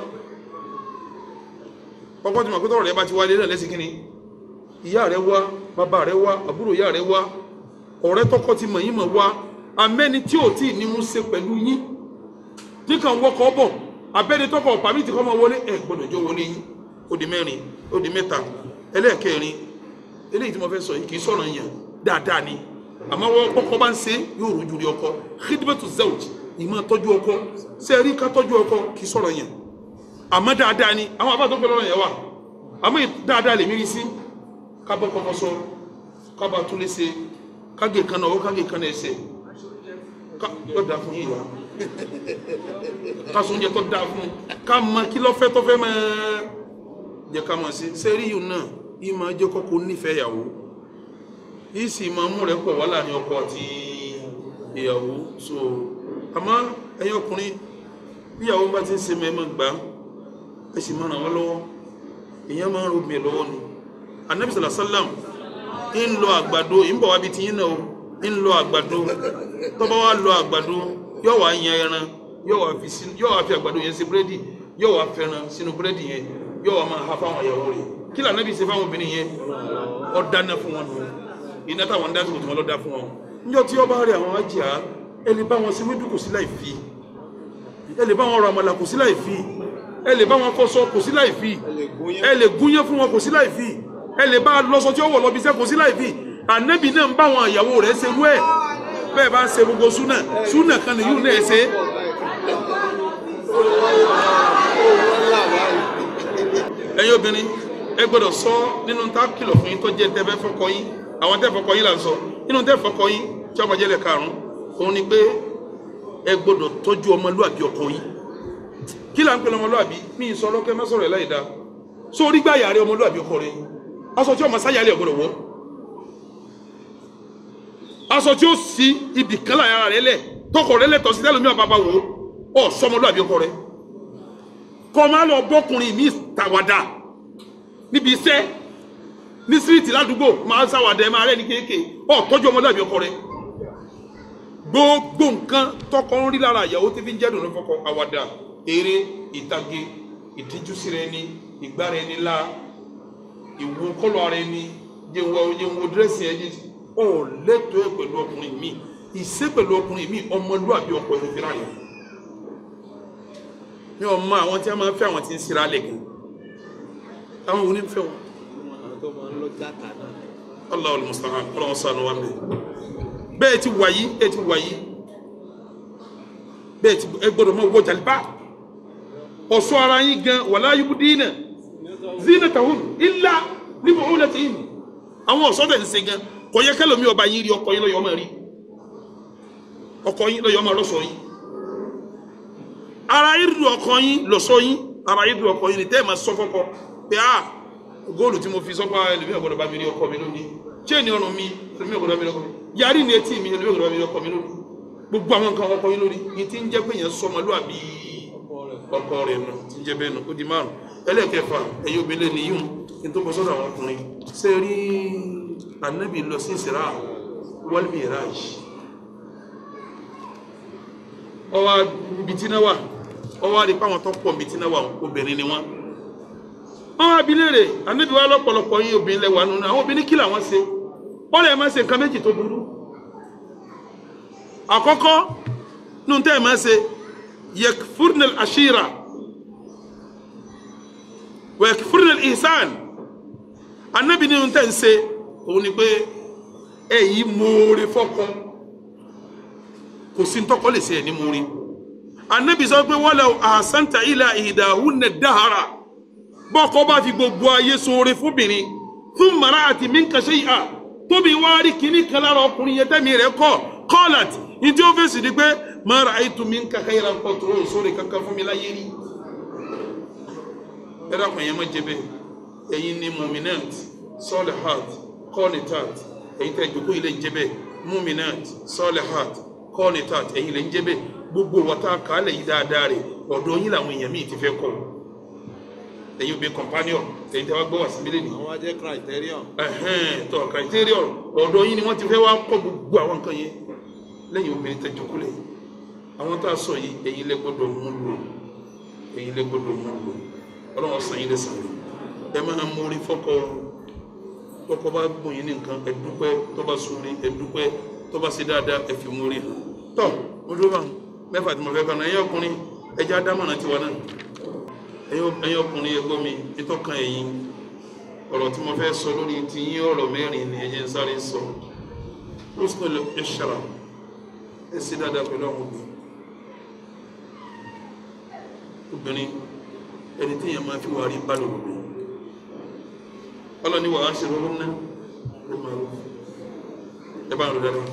ọkọ tí mọ̀ pé tọ́rọ̀ rẹ̀ bá ti wálé náà lẹ́sìn kínní ìyá rẹ̀ wá bàbá rẹ̀ wá àbúrò ìyá rẹ̀ wá ọ̀rẹ́ tọkọ ti mọ̀ yín mọ̀ wá amẹ́ni tí ò tí ì ní mú ṣe pẹ̀lú yín tí kàn wọkọ̀ bọ̀ abẹ́ni tọkọ pàmì tí kò máa wọlé ẹ̀ gbọ́dọ̀ jọ wọlé yín ó di mẹ́rin ó di mẹ́ta ẹlẹ́ẹ̀kẹrin eléyìí tí mo fẹ́ sọ yìí kì í sọ̀rọ̀ yẹn dáadáa ni àmọ́ wọ́n kọ́kọ́ bá ń ṣe yóò rojú rí ọkọ khidmatu zawj ìmọ̀ tọ́jú ọkọ ṣe rí ká tọ́jú ọkọ kì í sọ̀rọ̀ yẹn àmọ́ dáadáa ni àwọn abá tó gbé lọ́rọ̀ yẹn wà àmọ́ ì- dáadáa lè mírí sí ká bọ́ kọ́kọ́ sọ ká bá tún lé ṣe ká gé kan náà ó ká gé kan náà ẹsẹ̀ ká yóò dáa fún yìí wá ká sọ oúnjẹ tó dáa fún ká mọ kí lọ́fẹ́ tó fẹ́ máa jẹ́ ká máa ṣe sẹ́rí yìí náà yìí máa jẹ́ kọ́kọ́ nífẹ̀ẹ́ ìyàwó yìí sì máa mú rẹ̀ pọ̀ wá láàrin ọkọ àti ìyàwó so àmọ́ ẹ̀yin ọkùnrin bí ìyàwó bá ti ń ṣe mẹ́mọ́ gbà ẹ sì máa ràn wọ́n lọ́wọ́ èèyàn máa ń rògbìn lọ́wọ́ ni anabi sàlá sálàm ń lọ àgbàdo ń bọ̀ wá bí tiyín náà o ń lọ àgbàdo tó bá wá lọ àgbàdo yóò wá yan ẹran yóò wá fi sí yóò wá fi àgbàdo yẹn sí búrẹ́dì yóò wá fẹ́ràn sínú búrẹ́dì yẹn yóò wá máa ha fáwọn ìyàwó rẹ̀ kí lànà bí ṣe fáwọn obìnrin yẹn ọ dáná fún wọn nù iná táwọn ń dá sí kòtò wọn lọ dá fún wọn níjọ́ tí ọba rẹ àwọn ajá ẹ lè bá wọn ṣe wédú kò sí láì fi ẹ lè bá wọn rọ àmàlà kò sí láì fi ẹ lè bá wọn fọṣọ kò sí láì fi ẹ lè gúnyán fún wọn kò sí láì fi ẹ lè bá lọṣọ tí ó wọ lọ bí iṣẹ́ kò sí láì fi ànábì náà ń bá àwọn ìyàwó rẹ̀ ṣe rú ẹ̀ bẹ́ẹ̀ bá ń ṣe gbogbo súnà súnà kan nìyí náà ṣe ẹ̀yin obìnrin ẹ gbọ́dọ̀ sọ nínú tá a kìlọ̀ fún yín tó jẹ́ tẹ́ fẹ́ fọkọ yín àwọn tẹ́ fọkọ yín là ń sọ nínú tẹ́ fọkọ yín tí ọmọ jẹ́lẹ̀ karùn-ún òun ni pé ẹ gbọ́dọ̀ tọ́jú ọmọlúàbí ọkọ yín kí là ń pè lọ́mọlúàbí mi ì sọ ọlọ́kẹ́ má sọ̀rọ̀ ẹ̀ láì dáa sórí gbà yàrá ọmọlúàbí ọkọ rẹ aṣọ tí ọmọ sáyàlẹ̀ ọ̀gbọ́dọ̀ wọ̀ aṣọ tí ó sí ibì kan láyàrá rẹ lẹ̀ tọkọ rẹ lẹ̀tọ̀ sí tẹ́lómi ọ̀bàbà wò ó sọmọlúàbí ọkọ rẹ kọ́ máa lọ bọ́kùnrin mi tàwádà níbi iṣẹ́ ní síríìtì ládùúgbò máa ń sáwàdà ẹ máa rẹ́ ní kéèké ọ tọ́jú ọmọlúàbí ọkọ rẹ gbogbo nǹkan tọkọ ń rí lára ìyàwó tí fi ń jẹ́dùn ní fọkọ àwàdà eré ìtàgé ìdíjú sí rẹ ní ìgbára ẹni lá ìwò kọlọ ara ẹni jẹun jẹun dírẹ́sì ẹni ọ lẹ́tọ̀ọ́ ẹ̀ pẹ̀lú ọkùnrin mi ìṣe pẹ̀lú ọkùnrin mi ọmọlúàbí ọkọ ẹni fi ráyè mi ò mọ àwọn tí a máa ń fẹ́ àwọn tí ń sira lẹ̀ gan àwọn wo ni ń fẹ́ wọn. àwọn tó máa ń lọ játa náà. Allahu al-musta'an ọlọ́run sànù wa mi. bẹ́ẹ̀ ti wà yí ẹ ti wà yí bẹ́ẹ̀ ti ẹ gbọ́dọ̀ mọ wọ jàlíbá ọ̀ṣọ́ ara yín gan wala yubdina zinatahun illa li bu'ulatihin àwọn ọ̀ṣọ́ tẹ̀ ń ṣe gan kò yẹ kẹ́lò mi ọba yín rí ọkọ yín lọ́yọ̀ ọmọ rí ọkọ yín lọ́yọ̀ ọmọ lọ́sọ̀ yín ara yín du ọkọ yín lọ́sọ̀ yín ara yín du ọkọ yín ni tẹ́ ẹ̀ máa sọ fọ́kọ pé ah góòlù tí mo fi sọ́pá ẹlòmíì ọ̀gbọ́dọ̀ bá mi rí ọkọ mi lónìí chain ọrùn mi ẹlòmíì ọ̀gbọ́dọ̀ bá mi rí ọkọ mi yarí ní etí mi ẹlòmíì ọ̀gbọ́dọ̀ bá mi rí ọkọ mi lónìí gbogbo àwọn nǹkan ọkọ yín lórí yìí tí ń jẹ́ pé yẹn sọmọlúàbí ọkọ rẹ̀ nù tí ń jẹ́ bẹ́ẹ̀ nù ó di márùn ẹlẹ́ẹ̀kẹfà ẹ̀yin obìnrin lè níyùn kí n tó bọ́ sọ́dọ̀ àwọn ọkùnrin ṣé rí anabi lọ sí ìsirà wal miraj ọwọ́ bìtínà wà ọwọ́ àdìpá àwọn tó pọ̀ bìtínà wà obìnrin ni wọ́n àwọn abilére anabi wa lọ́pọ̀lọpọ̀ yín obìnrin lẹ́wà nínú àwọn obìnrin kí làwọn ṣe wọ́n lè máa ṣe nǹkan méjì tó burú àkọ́kọ́ nínú tẹ́ ẹ̀ máa ṣe yakfurnal ashira wa yakfurnal ihsan anabi nínú tẹ́ ń ṣe òun ni pé ẹ yìí moore fọ́kọ kò sí ntọ́kọ lè ṣe ẹ̀ ní moore anabi sọ pé walaw ahsanta ila ihdahunna dahara bọ́kọ bá fi gbogbo ayé ṣoore fúnbìnrin fún mara àti mínkàṣẹ́ yìí à tóbi wá rí kíní kan lára ọkùnrin yẹn tẹ́mi rẹ̀ kọ́ kọ́ọ̀làtì ní tí ó fèsì ni pé mara àìtú mi ń kàkà yẹra nǹkan tó ń sóore kankan fún mi láyé rí. ẹ dákun yẹn má jẹ bẹ́ẹ̀ ẹ̀yin ni muminat solihat qanitat ẹ̀yin tẹ́ ìjókòó yìí lè ń jẹ bẹ́ẹ̀ muminat solihat qanitat ẹ̀yin lè ń jẹ bẹ́ẹ̀ gbogbo wọ́tá kàálẹ̀ yìí dáadáa rẹ̀ ọ̀dọ̀ yín làwọn èèyàn míì ti fẹ́ kọ́ ẹ̀yin obìnrin companion ẹ̀yin tẹ́ wá gbọ́ wá sí mílíọ̀nù àwọn ajẹ́ criterion. ẹhẹn tọ criterion ọ̀dọ̀ yín ni wọ́n ti fẹ́ wá kọ́ gbogbo àwọn nǹkan yẹn lẹ́yìn obìnrin tẹ́ jókòó lẹ́yìn àwọn tá a sọ yìí ẹ̀yin lẹ gbọ́dọ̀ mú lò ẹ̀yin lẹ gbọ́dọ̀ mú lò Ọlọ́run san yín lẹ san ẹ máa mórí fọkọ fọkọ bá gbọ́n yín ní nǹkan ẹ dúpẹ́ tó bá sunrí ẹ dúpẹ́ tó bá ṣe dáadáa ẹ fi mórí hàn tọ mo dúró bá mẹ́fà tí mo fẹ́ kàn náà ẹ̀yin ọkùnrin ẹjẹ adámọ̀nà tiwa náà ẹ̀yin ọkùnrin ẹgbọ́n mi ìtọ́kàn ẹ̀yin ọ̀rọ̀ tí mo fẹ́ sọ lórí ti yín ọ̀rọ̀ mẹ́rin ni ẹ̀jẹ̀ ń sáré sọ husnul ishra ẹ sí dáadáa pẹ̀lú àwọn obìnrin obìnrin ẹni tí èèyàn máa fi wà rí bá lòrò bí ọlọ́ni wà á ṣe rọ́rùn náà ẹ máa rọ ẹ bá ń rọ dáadáa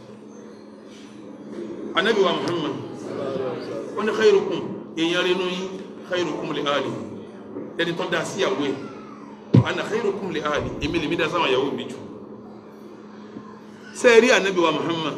anabi wa muhammad wọn ni khairukum èèyàn rí nù yín khairukum li ali ẹni tó da sí àwọ̀ ẹ̀ ana khairukum li ali èmi lèmi da sáwọn ìyàwó mi jù sẹ́ẹ̀rí anabi wa muhammad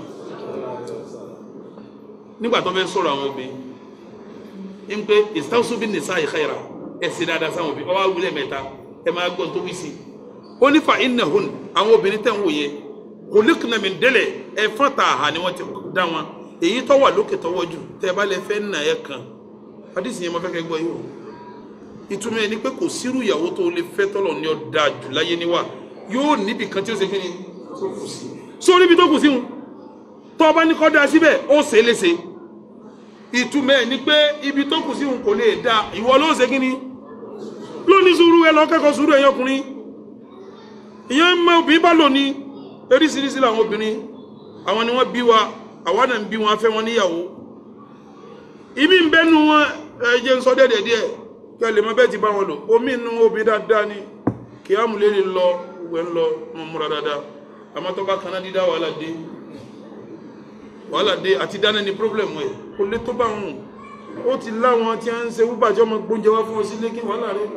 nígbà tó fẹ́ sọ̀rọ̀ àwọn obìnrin ń pé istawsu bin nisa'i khaira ẹ̀ sì dáadáa sáwọn obìnrin ọwọ́ awúlẹ̀ mẹ́ta ẹ̀ máa gbọ́n tó wí sí ó ní fa innahun àwọn obìnrin tẹ̀ ń wò yẹn khuliqna min délẹ̀ ẹ̀ fọ́n ta àhà ni wọ́n ti dá wọn èyí tó wà lókè tọwọ́ jù tẹ́ ẹ bá lè fẹ́ nà ẹ̀ kan hadisi yẹn mo fẹ́ kẹ́ gbọ́ yìí o ìtumọ̀ ẹni pé kò sírú ìyàwó tó lè fẹ́ tọ́lọ̀ ní ọ̀dà jù láyé níwà yóò níbi kan tí ó ṣe kí ni tó kù sí sórí ibi tó kù sí wọn tó bá ní kọ́ da síbẹ̀ ó ṣe é léṣe ìtumọ̀ ẹ̀ ni pé ibi tó kù sí wọn kò lè da ìwọ ló ṣe kí ni lóní sùúrù ẹ lọ kẹ́kọ̀ọ́ sùúrù ẹ̀yìn ọkùnrin ìyẹn mọ obìnrin bá lò ní eríṣiríṣi làwọn obìnrin àwọn ni wọ́n bí wa àwa náà ń bí wọn afẹ́ wọn níyàwó ìmí ń bẹ́nu wọn ẹ jẹ́ ń sọ dẹ́dẹ̀ díẹ̀ kẹ́ lè mọ bẹ́ẹ̀ ti bá wọn lò omi inú obìnrin dáadáa ni kí á mú lérí lọ gbẹ ń lọ mọ múra dáadáa àmọ́ tó bá kaná dídá wàhálà dé wàhálà dé àti dáná ni pírọ́blẹ̀mù ẹ̀ kò lè tó bá wọn ó ti láwọn tí a ń ṣe wúbàjọ́ ọmọ gbóúnjẹ wá fún ọ sílé kí wàhálà rẹ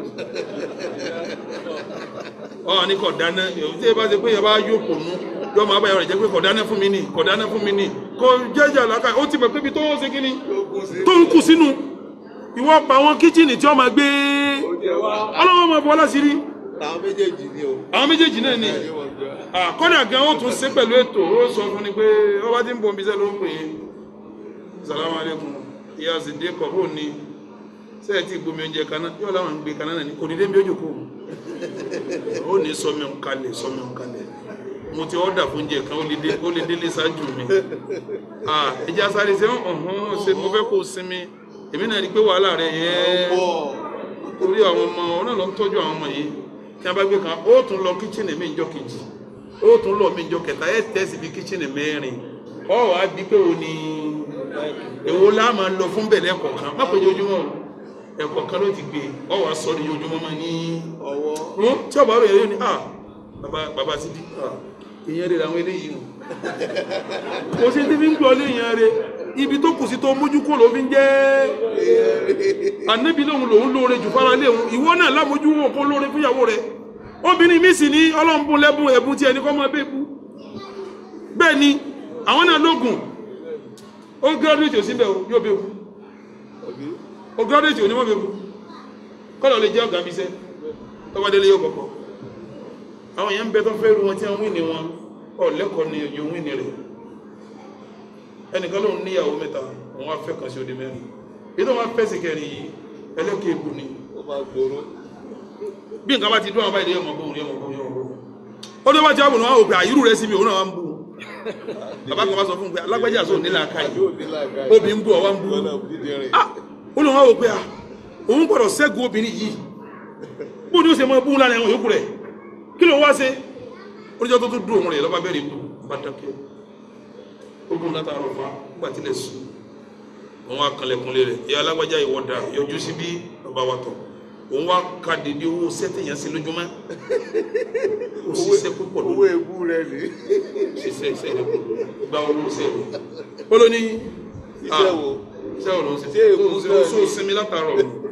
ọ ní kò dáná tí ẹ bá ṣe pé yẹ bá yóò pò nú yọ máa bá yàrá jẹ pé kò dáná fún mi nì kò dáná fún mi nì kò jẹjà làákà ó ti mọ̀ pé ibi tó ń ṣe kí ni tó ń kù sínú ìwọ pa àwọn kíchìnì tí wọ́n máa gbé ọlọ́wọ́ máa bọ́ láṣìírí Àwọn méjèèjì ni o. àwọn méjèèjì náà ni àkọ́dà gan ó tún ṣe pẹ̀lú ètò ó sọ fún ni pé ọba tí ń bọ̀ bíṣẹ́ ló ń pè é salamu alaikum ìyá zèdè kọ̀ bó ni sẹ́yìn tí gbomi oúnjẹ kaná yóò láwọn ń gbé kaná náà ní kò ní dé bí ó jòkó ó ní sọmi ń kalẹ̀ sọmi ń kalẹ̀ mo ti ọ́dà fún oúnjẹ kan ó lè dé- ó lè délé ṣáájú mi Ah, ẹja sáré ṣe ọ̀hún ṣe mo fẹ́ kó o sinmi èmi náà rí i pé wàhálà rẹ̀ yẹn Pọ̀. torí àwọn ọmọ ọ náà lọ ń tọ́jú àwọn ọmọ yìí tí wọ́n bá gbé kan ó tún lọ kíchìnì mi ìjọ kejì ó tún lọ mi ìjọ kẹta ẹ tẹ́sí bí kíchìnì mẹ́rin ọ wàá bí pé o ní èwo la máa lọ fún bẹ̀rẹ̀ ẹ̀kọ́ kan má pé ojoojúmọ́ o ẹ̀kọ́ kan ló ti gbé ọ wàá sọ ní ojoojúmọ́ máa ní Ọwọ́. wọn tí ọba rẹ̀ yóò ní ah baba baba Sidi ah ìyẹn rẹ̀ làwọn eléyìí o kò sí ti fi ń gbọ́ lé ìyẹn rẹ̀ ibi tó kù sí tó mójú kó ló fi ń jẹ́ ànábi lòun lòun lóore jù fara lé òun ìwọ náà lámojú wọn kó lóore fúnyàwó rẹ obìnrin mi sì ní ọlọ́mbùn lẹ́bùn ẹ̀bùn tí ẹni kọ́ máa bẹ́ẹ̀ bú bẹ́ẹ̀ ni àwọn náà lóògùn ó gírádùétì ò síbẹ̀ o yóò bẹ́ẹ̀ bú ó gírádùétì ò ní wọ́n bẹ́ẹ̀ bú kọ́lọ̀ lè jẹ́ ọ̀gá bíṣẹ́ tọ́wọ́ délé yóò kọ̀kọ́ àwọn èèyàn ń bẹ tó fẹ́ ru wọn tí wọ́n wí ni wọn ọ̀ lẹ́kọ̀ọ́ ni òjò wí ni rẹ̀ ẹnìkan lòun níyàwó mẹ́ta òun wá fẹ́ kan sí odi mẹ́rin èyí tó wọn fẹ́ sí kẹrin yìí ẹlẹ́kẹ̀ẹ́ ebù ni Ó máa gbòòrò. bí nǹkan bá ti dún àwọn báyìí yóò mọ̀ bóun yóò mọ̀ bóun yóò mọ̀ bóun ó ní wọ́n ti wá wò pé àyírù rẹ̀ sí mi òun náà wá ń bú bàbá kan bá sọ fún un pé alágbájá sọ nílà aka yìí Yóò ní làákà. obì ń bú ọ wá ń bú Lọ́nà dídì rìn. ah ó lọ wá wò pé ah òun gbọ́dọ̀ ṣẹ́gun obìnrin yìí bó ni ó ṣe mọ bú lánàá ẹ̀wọ̀n yòókù rẹ̀ kí ló wá ṣe oníjọ́ tó tún dún òun rẹ̀ lọ́ba bẹ́ẹ̀ rí bú bá dákẹ́ ogun látàrọ̀ fa nígbà tí lè sùn òun wá kanlẹ̀kùnlé rẹ̀ ìyá alágbájá ìwọ́dà yọjú sí bí bàbá wa tọ̀ òun wá ka dèdè owó sẹ́tẹ̀ yẹn sí lójúmọ́ ó ṣiṣẹ́ púpọ̀ Owó lónìí ebú rẹ̀ ni. ṣiṣẹ́ iṣẹ́ rẹ̀ gba owó iṣẹ́ rẹ̀ ó ló ní Iṣẹ́ ah, wo? iṣẹ́ wo ló ń ṣe Ṣé èkó Ó- sí ó náà sọ ni? sinmi látàárọ̀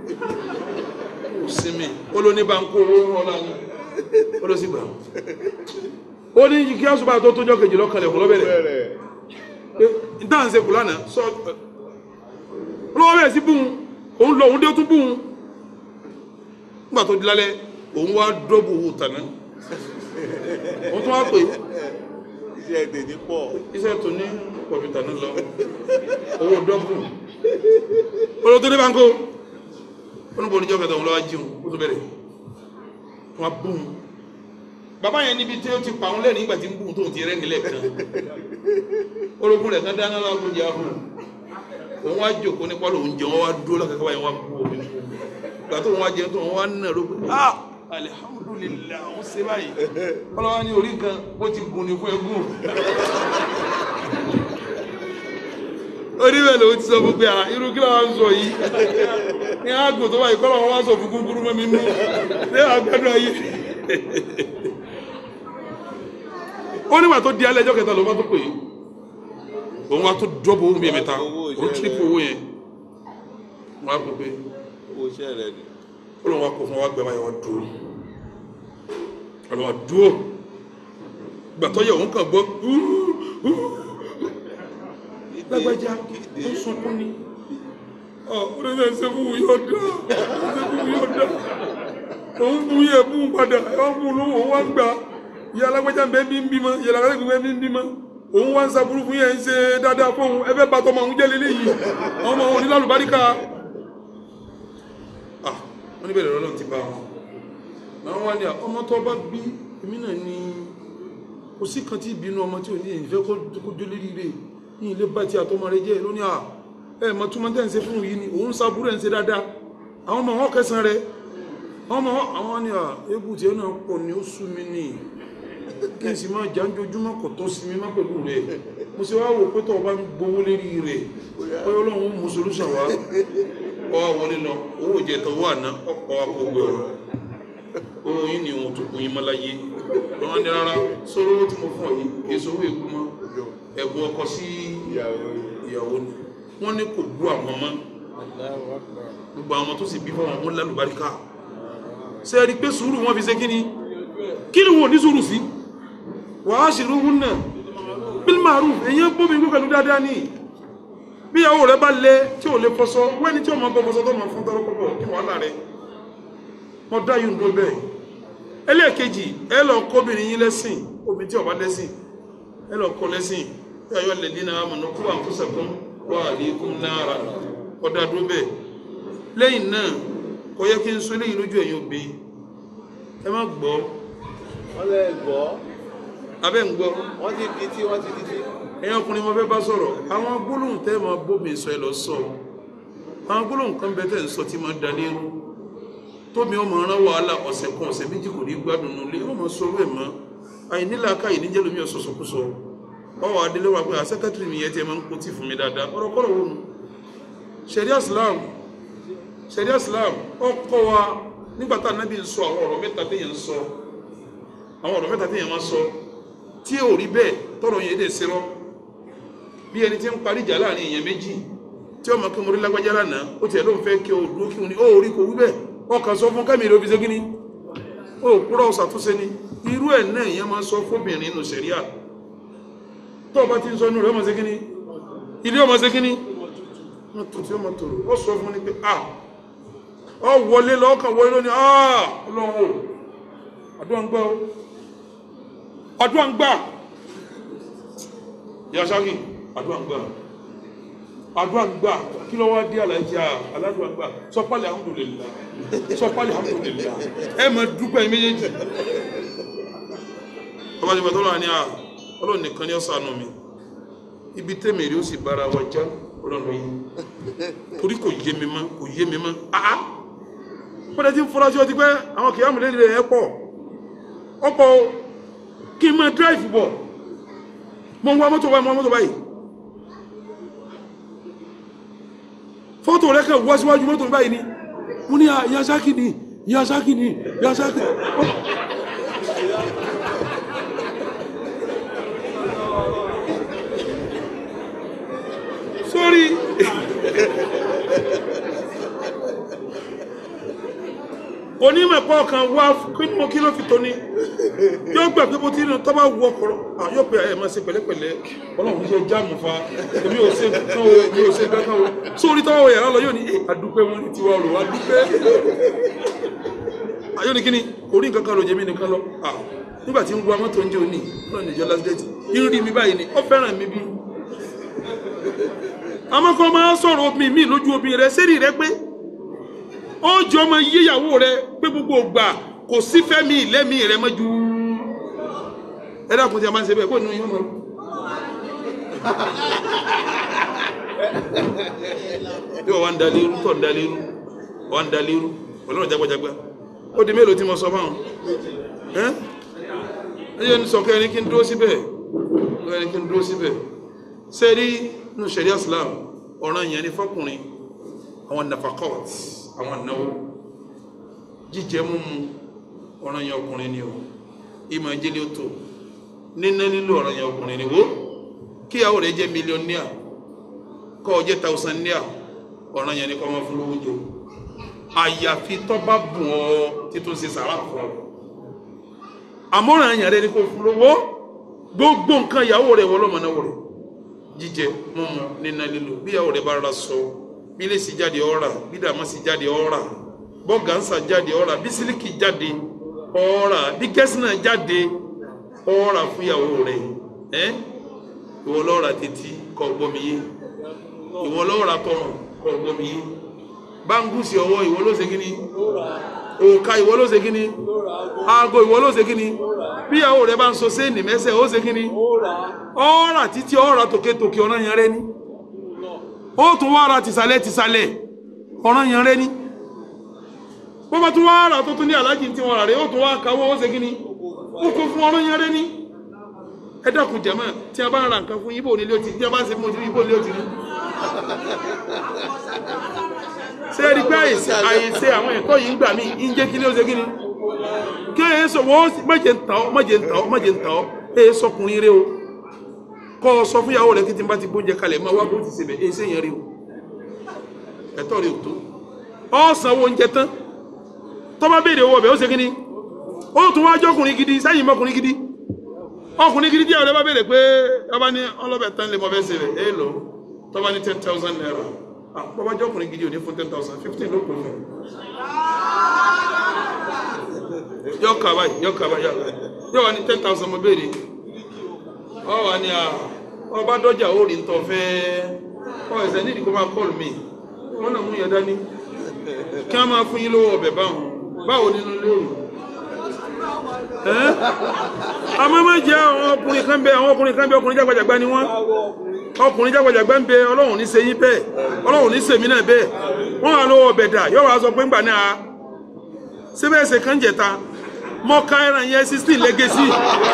ó sinmi ó ló ní banko owó ọ̀la ni ó ló sì gbà ó ní kí àṣùbà tó tójọ́ kejì lọ́kànlẹ̀ kò lọ́bẹ̀rẹ̀ Bẹ̀rẹ̀. ìta ń ṣe kù lánàá sọ olówó bẹ̀rẹ̀ sí bùn òun lọ òun dé tún bùn nígbà tó di lálẹ́ òun wá dọ́bù owó tàná òun tún wá pè Iṣẹ́ èdè ní pọ̀. iṣẹ́ tó ní pọ̀jù tàná lọ owó dọ́bù olówó tó dé báńkó oníbo oníjọ́ kẹta òun lọ́wọ́ jíun ó tó bẹ̀rẹ̀ wọ́n bùn bàbá yẹn níbi tí ó ti pa òun lẹ́nu nígbà tí ń bùn tó ti rẹ́ nílẹ̀ kan orogún rẹ̀ kan dáná lọ́wọ́ jẹ́ ahùn òun wá jòkó nípa lòun jẹun wọ́n wá dúró lọ́kẹ́kẹ́ báyìí wọ́n bú omi gbà tó òun wá jẹun tó òun wá nà ló pé ah alihamudulilayi àwọn ṣe báyìí ọlọ́wọ́ ní orí kan bó ti gùn ní fún egún orí bẹ́ẹ̀ lòun ti sọ fún pé ah irú kí ló wá ń sọ yìí ní àgùn tó báyìí kọ́lọ́ wọn wá sọ fún kúkúrú mọ́ mi nú ní àgbàdo ayé ó nígbà tó di alẹ́ ẹjọ́ kẹta ló bá tó pè é òun wá tó dọ́bù owó mi mẹ́ta Owó iṣẹ́ òun tírípù owó yẹn wọ́n á pè pé Owó iṣẹ́ rẹ̀ ni. ó lọ́wọ́ kó fún wa gbẹ báyìí wọ́n dúró ọlọ́wọ́ dúró gbàtọ́ yẹ òun kàn gbọ́ lágbájá ó sunkún ni ọ ó lè ṣe ṣe fún yóò dá ṣe fún yóò dá òun bu yẹ bú padà ọ bú lówó òun wá ń gbà ìyá alágbájá ń bẹ bí ń bímọ ìyá alágbájá ń bẹ bí ń bímọ òun wá ń saburú fún yẹn ń ṣe dáadáa fún òun ẹ fẹ́ bàtọ́ ọmọ òun jẹ́ lélẹ́yìí àwọn ọmọ òun ní lálùbáríkà ah wọ́n níbẹ̀ lọ́rọ̀ ti bá wọn àwọn wá ní à, ọmọ tó bá bí èmi náà ní kò sí kan tí ìbínú ọmọ tí ò ní ìfẹ́ kó kó jó lérí rẹ̀ ní ilé bá ti àtọmọ rẹ̀ jẹ́ lónìí à ẹ mọ túmọ̀ tẹ́ ń ṣe fún yìí ni òun sábúrò ẹ̀ ń ṣe dáadáa àwọn ọmọ wọn kẹsàn rẹ̀ àwọn ọmọ wọn àwọn ní à egbù tí ẹ náà pọ̀ ní ó sú mi ní kí n sì máa jà ń jojúmọ́ kò tó sí mi má pẹ̀lú rẹ̀ mo sì wá wò pé tó o bá ń gbowó lérí rẹ̀ ọyọ́ ọlọ́run ó mú solúṣàn wá ọ wá wọlé lọ owó ìjẹta owó àná ọkọ̀ àpògbè ọ̀rọ̀ ohun yìí ni ohun tó kún yín mọ́ láyé lọ́wọ́ ní rárá sọ́rọ́ owó tí mo fún ọ yìí èso owó ègbú mọ́ ẹ̀bùn ọkọ sí ìyàwó ìyàwó ni wọ́n ní kò gbú àwọn ọmọ gbogbo àwọn ọmọ tó sì bí fún àwọn ọmọ lálùbáríkà ṣe é rí i pé sùúrù wọn fi ṣe kí ni kí ni wọn ò ní sùúrù sí wàá ṣe irú náà bil ma'ruf èyàn bóbi gbé pẹ̀lú dáadáa ní bí ìyàwó rẹ bá lé tí ò lè fọṣọ wẹ́ni tí ó máa bọ́ fọṣọ tó máa fún tọrọ pọ̀pọ̀ kí wàhálà rẹ mọ dá yìí ń dó bẹ́ẹ̀ ẹlẹ́ẹ̀kejì ẹ lọ kóbìnrin yín lẹ́sìn obìnrin tí ó bá lẹ́sìn ẹ lọ kọ́ lẹ́sìn ẹ ayọ́ alladhina amanu qu anfusakum wa ahlikum nara ọ̀dà dó bẹ́ẹ̀ lẹ́yìn náà kò yẹ kí n sọ eléyìí lójú ẹ̀yin obìnrin ẹ má gbọ́ wọ́n lẹ́ gbọ́ abẹ́ ń gbọ́ wọ́n ti di tí wọ́n ti di tí ẹ̀yin ọkùnrin mo fẹ́ bá sọ̀rọ̀ àwọn gbólóhùn tẹ́ máa bómi sọ ẹ lọ sọ àwọn gbólóhùn kan bẹ tẹ́ ń sọ tí máa da lérú tómi ọmọ rán wàhálà ọ̀sẹ̀ kan ọ̀sẹ̀ méjì kò ní gbádùn nulẹ̀ ó máa sọ̀rọ̀ ẹ̀ mọ́ àìníla káyìí níjẹ́ lómi ọ̀sọ̀sọ̀kúsọ ọwọ́ adélé wa pé à sẹ́kẹ́tìrì mi yẹn tiẹ̀ máa ń kó tì fún mi dáadáa ọ̀rọ̀ kọ́rọ̀ wo nu ṣẹ̀ríà Islam ṣẹ̀ríà Islam ọkọ wa nígbà tá ànábì ń sọ àwọn ọ̀rọ̀ mẹ́ta téèyàn ń sọ àwọn ọ̀rọ̀ mẹ́ta téèyàn máa sọ tí ò rí bẹ́ẹ̀ tọrọ yẹn dẹ̀ serọ́ bí ẹni tí ń parí ìjà láàrin èèyàn méjì tí ọmọ kí mo rí lágbájá lánàá ó tiẹ̀ ló ń fẹ́ kí o dúró kí wọn ni ó rí kò wí bẹ́ẹ̀ ọkàn sọ fún kẹ́mi ló fi ṣe kíní ó kúrọ̀ ṣàtúnṣe ni irú ẹ̀ náà èèyàn máa ń sọ fóbìnrin nù sẹ̀ríà tó o bá ti ń sọ inú rẹ̀ ọmọ ṣe kíní ilé ọmọ ṣe kíní wọn tó tí ọmọ tòrò ó sọ fún ni pé a ọ wọlé lọ́kàn wọlé lónìí a ọlọ́run o àdúrà ń gbà o àdúrà ń gbà yasaki àdúrà ń gbà àdúrà ń gbà kí ló wá dé alájà aládùúrà ń gbà sọpálì alhamdulillah sọpálì alhamdulillah ẹ mọ dúpẹ́ ẹ méjèèjì ọba tí mo tọ́lọ́ wa ní a ọlọ́run nìkan ní ọ̀sán mi ibi tẹ́mi rí ó sì bára wa já ọlọ́run yìí torí kò yé mi mọ́ kò yé mi mọ́ àá pọ́dẹ tí ń fura sí ọtí pé àwọn kìí àmúlẹ̀ rẹ̀ ẹ̀ pọ̀ ọ̀pọ̀ o kí n máa dráìfù bọ̀ mo ń wá mọ́tò báyìí mo ń wá mọ́tò báyìí fọ́tò rẹ̀ kàn wá síwájú mọ́tò báyìí ni mo ní yasaki ni yasaki ni yasaki sórí onímọ̀ ẹ̀kọ́ kan wá kí mo kí ló fi tó ní yóò gbà pé bó ti rìn tó bá wọ ọkọ̀ yóò pe ẹ̀ máa ṣe pẹ̀lẹ́pẹ̀lẹ́ ọlọ́run ṣe jáàmù fa èmi ò ṣe nǹkan o èmi ò ṣe nǹkan o sórí tọ́wọ́ yàrá lọ yóò ní àdúpẹ́ wọn ní tiwa rò wá dúpẹ́ ayọ́ ni kíni kò rí nǹkan kan ló jẹ́ mi nìkan lọ nígbà tí ń wa mọ́tò ń jẹ́ òní náà níjọ́ last date ń rí mi báyìí ni ó fẹ́ràn mi bí àmọ́ kọ́ máa sọ̀rọ̀ obìnrin mi lójú obìnrin rẹ sẹ́rí rẹ pé ó jọ ọmọ yíyàwó rẹ pé gbogbo ògbà kò sí fẹ́mi lẹ́mi rẹ mọ́ ju ẹ dákun tí a máa ń ṣe bẹ́ẹ̀ kó nínú yín mọ́ bí wọ́n wá ń dalé irú tọ̀ ń dalé irú wọ́n ń dalé irú ọlọ́run jágbájágbá ó di mélòó tí mo sọ fáwọn ẹ́ ẹ yẹn sọ kẹ́ ẹni kí n dúró síbẹ̀ ẹni kí n dúró síbẹ̀ sẹ́rí nínú sẹ̀rí islam ọ̀ràn yẹn ni fọkùnrin àwọn nafakọ́t àwọn náwó jíjẹ múmu ọ̀ràn yẹn ọkùnrin ni o ìmọ̀ ìjẹ́lẹ̀ ó tó níná lílo ọ̀ràn yẹn ọkùnrin ni wo kíyàwó rẹ̀ jẹ́ mílíọ̀nìà kọ́ ọ jẹ́ tàùsànìà ọ̀ràn yẹn ni kọ́ ọmọ fún lówó jẹ àyàfi tọ́ bá bùn ọ́ títún ṣe sàrà fún ọ àmọ́ràn yẹn rẹ̀ ni kò fún lówó gbogbo nǹkan ìyàwó rẹ̀ wọ́n lọ́mọ náà wọ̀ rẹ̀ jíjẹ mímu níná lílo bíyàwó rẹ bá rà sọ bí lèsì jáde ọ̀rà bí dàmásì jáde ọ̀rà bọ́gànsà jáde ọ̀rà bí sílíkì jáde ọ̀rà bí kẹ́sìnà jáde ọ̀rà fúyàwó rẹ ẹ́ ìwọ lọ́ọ̀rà tètí kọ́ gbọ́mi yé ìwọ lọ́ọ̀rà tọrùn kọ́ gbọ́mi yé báńgùsì ọwọ́ ìwọ ló ṣe kí ni òòka ìwọ ló ṣe kí ni aago ìwọ ló ṣe kí ni bí ìyàwó rẹ bá ń so séènì mẹ́sẹ̀ ó ṣe kí ni ọ̀rà títí ọ̀rà tòkè-tòkè ọ̀ràn yẹn rẹ ni ó tún wá ra tìsàlẹ̀ tìsàlẹ̀ ọ̀ràn yẹn rẹ ni bó bá tún wá rà tó tún ní alájì tí wọn rà rẹ ó tún wá káwọ́ ó ṣe kí ni ó kó fún ọ̀ràn yẹn rẹ ni ẹ dákun jẹ̀mọ́ tí a bá ń ra nǹkan fún ibo nílé òtí tí a bá ń ṣe fún ibo nílé òtí ni ṣé ẹ rí i pé àyèsí àyèsí àwọn ẹ̀kọ́ yìí ń gbà mí ń jẹ́ kí ni ó ṣe kí ni kí ẹ sọ wọ́n mọ̀jẹ̀ ń tàn ọ́ mọ̀jẹ̀ ń tàn ọ́ mọ̀jẹ̀ ń tàn ọ́ ẹ sọkùnrin rẹ o kọ́ ọ sọ fún ìyàwó rẹ kí tí n bá ti gbóúnjẹ kalẹ̀ máa wá bó ti ṣe bẹ̀ ẹ sẹ́yìn rẹ o ẹ̀tọ́ rẹ ò tó ọ sanwó oúnjẹ tán tọ́ bá béèrè owó ọbẹ̀ ó ṣe kí ni ó tún wá jọkùnrin gidi sẹ́yìn mọ́kùnrin gidi ọkùnrin gidi díẹ̀ ọ̀rẹ́ bá béèrè pé ọba ní ọlọ́bẹ̀ tán lè mọ fẹ́ ṣe rẹ̀ ẹ lọ tọ́ba ní ten thousand naira ah bọ́bá jọkùnrin gidi ò ní fún ten thousand fifteen ló kù fún yọ kaba yọ kaba yọ yọ wà ní ten thousand mo béèrè ọ wà ní a ọba dọjà ó rí ntọ́ fẹ́ ọ ẹsẹ̀ nídìí kó máa kọ́ọ̀lù mi wọn náà mú yẹn dání kí wọn máa fún yín lówó ọbẹ̀ báwọn báwo nínú lóru ẹ àmọ́ má jẹ́ àwọn ọkùnrin kan bẹ àwọn ọkùnrin kan bẹ ọkùnrin jágbajàgba ni wọ́n ọkùnrin jágbajàgba ń bẹ ọlọ́run ní ṣe yín bẹ́ẹ̀ ọlọ́run ní ṣèmí náà bẹ́ẹ̀ wọ́n wà lówó ọbẹ̀ dà yọ wá sọ pé ńgbà náà síbẹ̀ ṣe kàn jẹ̀ta mọ́ká ẹran yẹn sixteen lẹ́gẹ̀sì.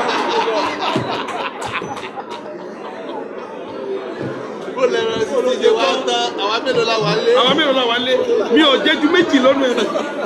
Bó lẹ́ran sí ti ṣe wá tán, àwa mélòó la wà lé? àwọn mélòó la wà lé mi ò jẹ́ ju méjì lọ́nu ẹ̀.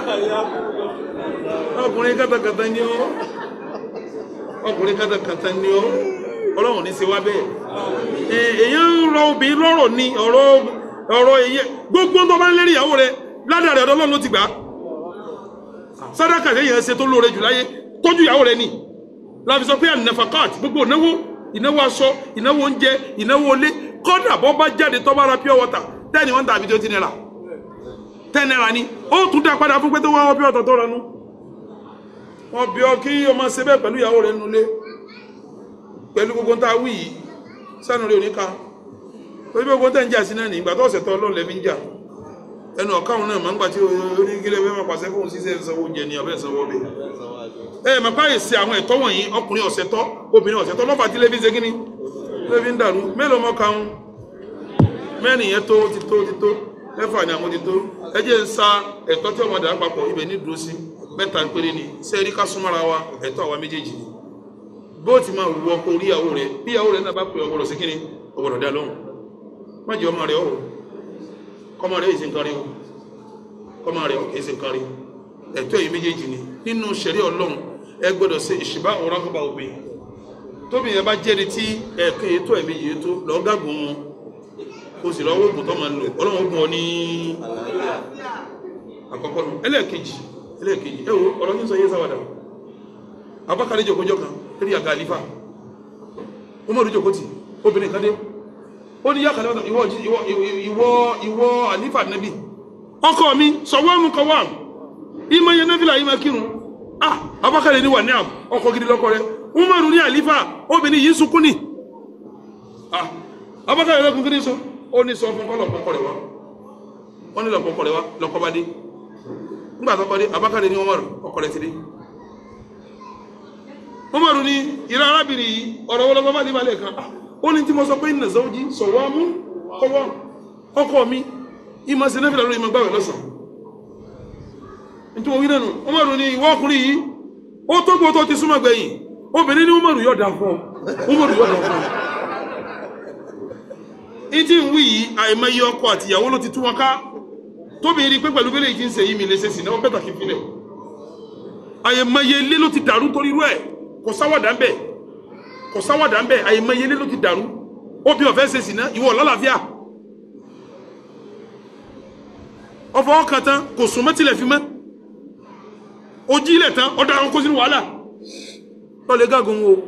ọkùnrin kàtàkàtà ni ó ọkùnrin kàtàkàtà ni ó ọlọ́run ní í ṣe wá bẹ́ẹ̀. Ẹ- èèyàn ń rọ obìnrin lọ́rọ̀ ni ọ̀rọ̀ ọ̀rọ̀ èyẹ gbogbo tó bá ń lérí ìyàwó rẹ ládàá rẹ ọ̀dọ́ ọlọ́run ló ti gbà á. sádàkà lẹ́yìn ẹsẹ̀ tó lóore jù láyé tọ́jú ìyàwó rẹ ni láfi sọ pé ànàfàkàt gbogbo ìnáwó ìnáwó aṣọ ìnáwó oúnjẹ ìnáwó ilé kọ́dà bọ́ bá jáde tọ́ bá ra pure water tẹ́ni wọ́n ń tàbí tó ti nira ten naira ni ó tún dá padà fún pé tó wá wọ́n pure water tó ranú wọ́n bí ọ kí ọmọ ṣe bẹ́ẹ̀ pẹ̀lú ìyàwó rẹ nulẹ̀ pẹ̀lú gbogbo ń ta wí yìí sẹ́nu rẹ̀ oníka torí gbogbo tẹ́ ń jà sí náà ní ìgbà tó ọ̀sẹ̀ tó ọlọ́run lẹ́bí ń jà ẹnu ọ̀káwọn náà máa ń gbà tí oníkílẹ̀ fẹ́ máa pàṣẹ fóun ṣiṣẹ́ ìsanwó oúnjẹ ní ọ̀bẹ ìsanwó ọbẹ̀ ẹ mọ̀ pé àyè àwọn ẹ̀tọ́ wọ̀nyí ọkùnrin ọ̀sẹ̀ tọ́ obìnrin ọ̀sẹ̀ tọ́ lọ́fà tí lẹ́bí ń ṣe kíní lẹ́bí ń dàrú mélòó mọ́ kàún mẹ́rin yẹn tó ti tó ti tó mẹ́fà ni àwọn ti tó ẹ jẹ́ ń sa ẹ̀tọ́ tí ọmọdé àpapọ̀ ibẹ̀ ní dúró sí mẹ́ta péré ni sẹ́ẹ̀rí ká súnmọ́ra wa ẹ̀tọ́ àwa méjèèjì ni bó ti máa wù ọkọ orí ìyàwó rẹ bí ìyàwó rẹ náà bá pè ọgbọdọ sí kíni ọgbọdọ dá lóhùn má jẹ ọmọ rẹ ọwọ kọmọ rẹ èsì nǹkan rí o kọmọ rẹ èsì nǹkan rí ẹ̀tọ́ yìí méjèèjì ni nínú ṣẹ̀rí Ọlọ́run ẹ gbọ́dọ̀ ṣe ìṣìbá ọ̀rọ̀ àkọ́bà òbí tóbi yẹn bá jẹ́ni tí ẹ̀ẹ̀kan ètò ẹ̀mí yìí tó lọ́ọ́ gàgùn wọn o sì lọ́wọ́ ògùn tó máa ń lò Ọlọ́run ó gùn ọ ní àkọ́kọ́ nù ẹlẹ́ẹ̀kejì ẹlẹ́ẹ̀kejì ẹ wo ọ̀rọ̀ yín sọ yé sáwàdà abakari jòkójọ kan lórí àga àlífà umaru jòkótì obìnrin kan dé ó ní yàkàlẹ́ ọ̀tọ̀ ìwọ ìwọ ìwọ ìwọ àlífà nẹ́bì ọkọ mi sọ̀wọ́ mu kọ wà ìmọ̀ yẹn nẹ́fìlà yìí máa kírun ah abakari ni wà ní àm ọkọ gidi lọkọ rẹ umaru ní àlífà obìnrin yìí sunkún ni ah abakari lọkùn kiri sọ ó ní sọ fún kọlọ kọkọ rẹ wa wọn ní lọkọ rẹ wa lọkọ bá dé nígbà tó kọ dé abakari ni umaru ọkọ rẹ ti dé umaru ni ìran arábìnrin yìí ọ̀rọ̀ wọlé bàbá ní balẹ̀ kan ah, ó ní tí mo sọ pé ní nàzọ́jí sọ̀wọ́ mú kọ́wọ́ ọkọ mi ìmọ̀ sí nẹ́fìlà lórí ìmọ̀ gbàwẹ̀ lọ́sàn nítorí wí nẹ́nu umaru ni ìwọ ọkùnrin yìí ó tó gbó tó ti súnmọ́ gbẹ̀yìn obìnrin ní umaru yóò dà fún ọ umaru yóò dà fún ọ ìtì ń wí yìí àìmọye ọkọ àti ìyàwó ló ti tú wọn ká tóbi rí pé pẹ̀lú bẹ́lẹ̀ yìí ti ń ṣe yìí mi lè ṣe sí náà ó bẹ́tà kí n filẹ̀ àìmọye ilé ló ti dàrú torí irú ẹ̀ kò sáwàdà ń bẹ kò sáwàdà ń bẹ àyèmọye ilé ló ti dàrú obì ọ̀fẹ́ ṣe sì ná ìwọ lálàáfíà ọfọ ọkàn tán kò sùn mọ́tìlẹ̀ fi mọ́ ojí ilẹ̀ tán ọ̀dà àwọn kó sínú wàhálà lọ́lẹ̀ gágun wo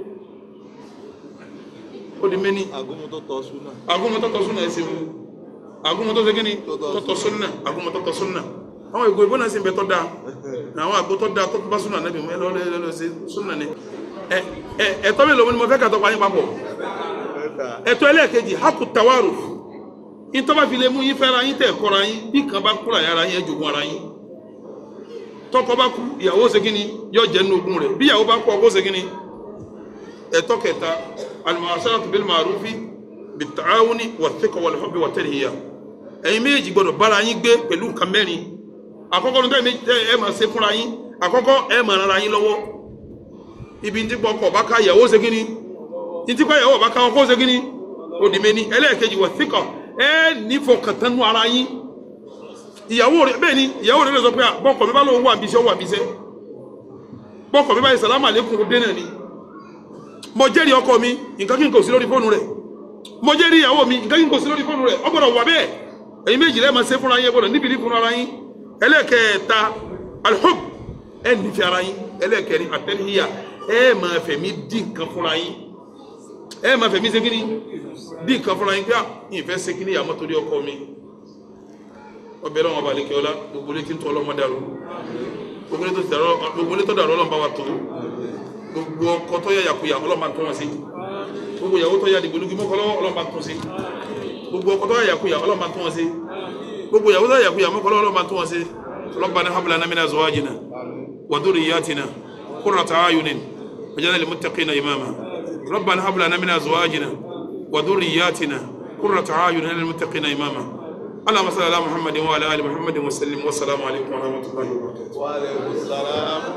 ó di mẹ́ni Àgúnmu tó tọ́ súnà. agúnmọ́tọ́tọ́ súnà ẹ̀sìn wo agúnmọ́tọ́ ṣe kíni tọ́tọ́ súnà agúnmọ́tọ́tọ́ súnà àwọn ìgò ìbọn náà sì ń bẹ tọ́ da àwọn àgbo tọ́ da tọ́ bá súnà nẹ́bí mọ́ ẹ lọ́ọ́ lọ́ọ́ ṣe súnà ni ẹ ẹ ẹ̀tọ́ mi lòun ni mo fẹ́ kàtọ́ pa yín papọ̀ Mẹ́ta. ẹ̀tọ́ ẹlẹ́ẹ̀kejì haku tawaru ìtọ́ba fi lè mú yín fẹ́ra yín tẹ̀ kọ́ra yín bí kan bá kúrò yàrá yín ẹ jogún ara yín tọkọ bá kú ìyàwó ṣe kí ni yọ jẹ́ nínú ogún rẹ̀ bí ìyàwó bá kú ọkọ ṣe kí ni ẹ̀tọ́ kẹta al-mu'asharatu bil ma'rufi bit-ta'awuni wat-thiqa wal-hubbi wat-tarhiyya ẹ̀yin méjì gbọ́dọ̀ bára yín gbé pẹ̀lú nǹkan mẹ́rin àkọ́kọ́ ní tẹ́ ẹ máa ṣe fúnra yín àkọ́kọ́ ẹ máa rara yín lọ́wọ́ ibi tí pọkọ bá ká ìyàwó ṣe kí ni títí pé ìyàwó bá ká ọkọ ṣe kí ni òdì mẹ́ni ẹlẹ́ẹ̀kejì wat-thiqa ẹ nífọkàntánú ara yín ìyàwó rẹ bẹ́ẹ̀ ni ìyàwó rẹ lè sọ pé bọ́kọ̀ mi bá lóun wà bíṣẹ́ wà bíṣẹ́ bọ́kọ̀ mi bá yẹ sàlámù àlékún dé náà ni mo jẹ́rìí ọkọ mi nǹkan kí n kò sí lórí fóònù rẹ̀ mo jẹ́rìí ìyàwó mi nǹkan kí n kò sí lórí fóònù rẹ̀ ọ gbọ́dọ̀ wà bẹ́ẹ̀ ẹ̀yin méjì lẹ́ẹ̀ máa ṣe fúnra yín ẹ gbọ́dọ̀ níbi ní fúnra ara yín ẹlẹ́ẹ̀kẹta alhub ẹ nífẹ̀ẹ́ ara yín ẹlẹ́ẹ̀kẹrin àtẹ́níyà ẹ máa fẹ̀mí dín nǹkan fúnra yín ẹ máa fẹ̀mí ṣe kíní dín nǹkan fúnra yín pé à ìfẹ́ ṣe kíní ìyàmọ́ torí ọkọ mi ọbẹ̀ lọ́wọ́ balẹ̀ kí ọlá gbogbo létí ń tọ́ ọlọ́mọ dàrú gbogbo létí tó dàrú ọlọ́mọ bá wa tó gbogbo ọkọ tó yà yàkuyà ọlọ́mọ bá tó wọn sí gbogbo ìyàwó tó yà dìgbòlugi mọ́kọ́ lọ́wọ́ ọlọ́mọ bá tó sí gbogbo ọkọ tó yà yàkuyà ọlọ́mọ bá tó wọn sí gbogbo ìyàwó tó yà yàkuyà mọ́kọ́ lọ́wọ́ ọlọ́mọ bá tó wọn sí ربنا هب لنا من ازواجنا وذرياتنا قرة اعين واجعلنا للمتقين اماما ربنا هب لنا من ازواجنا وذرياتنا قرة اعين واجعلنا للمتقين اماما اللهم صل على محمد وعلى ال محمد وسلم والسلام عليكم ورحمه الله وبركاته Wa alaikum salam.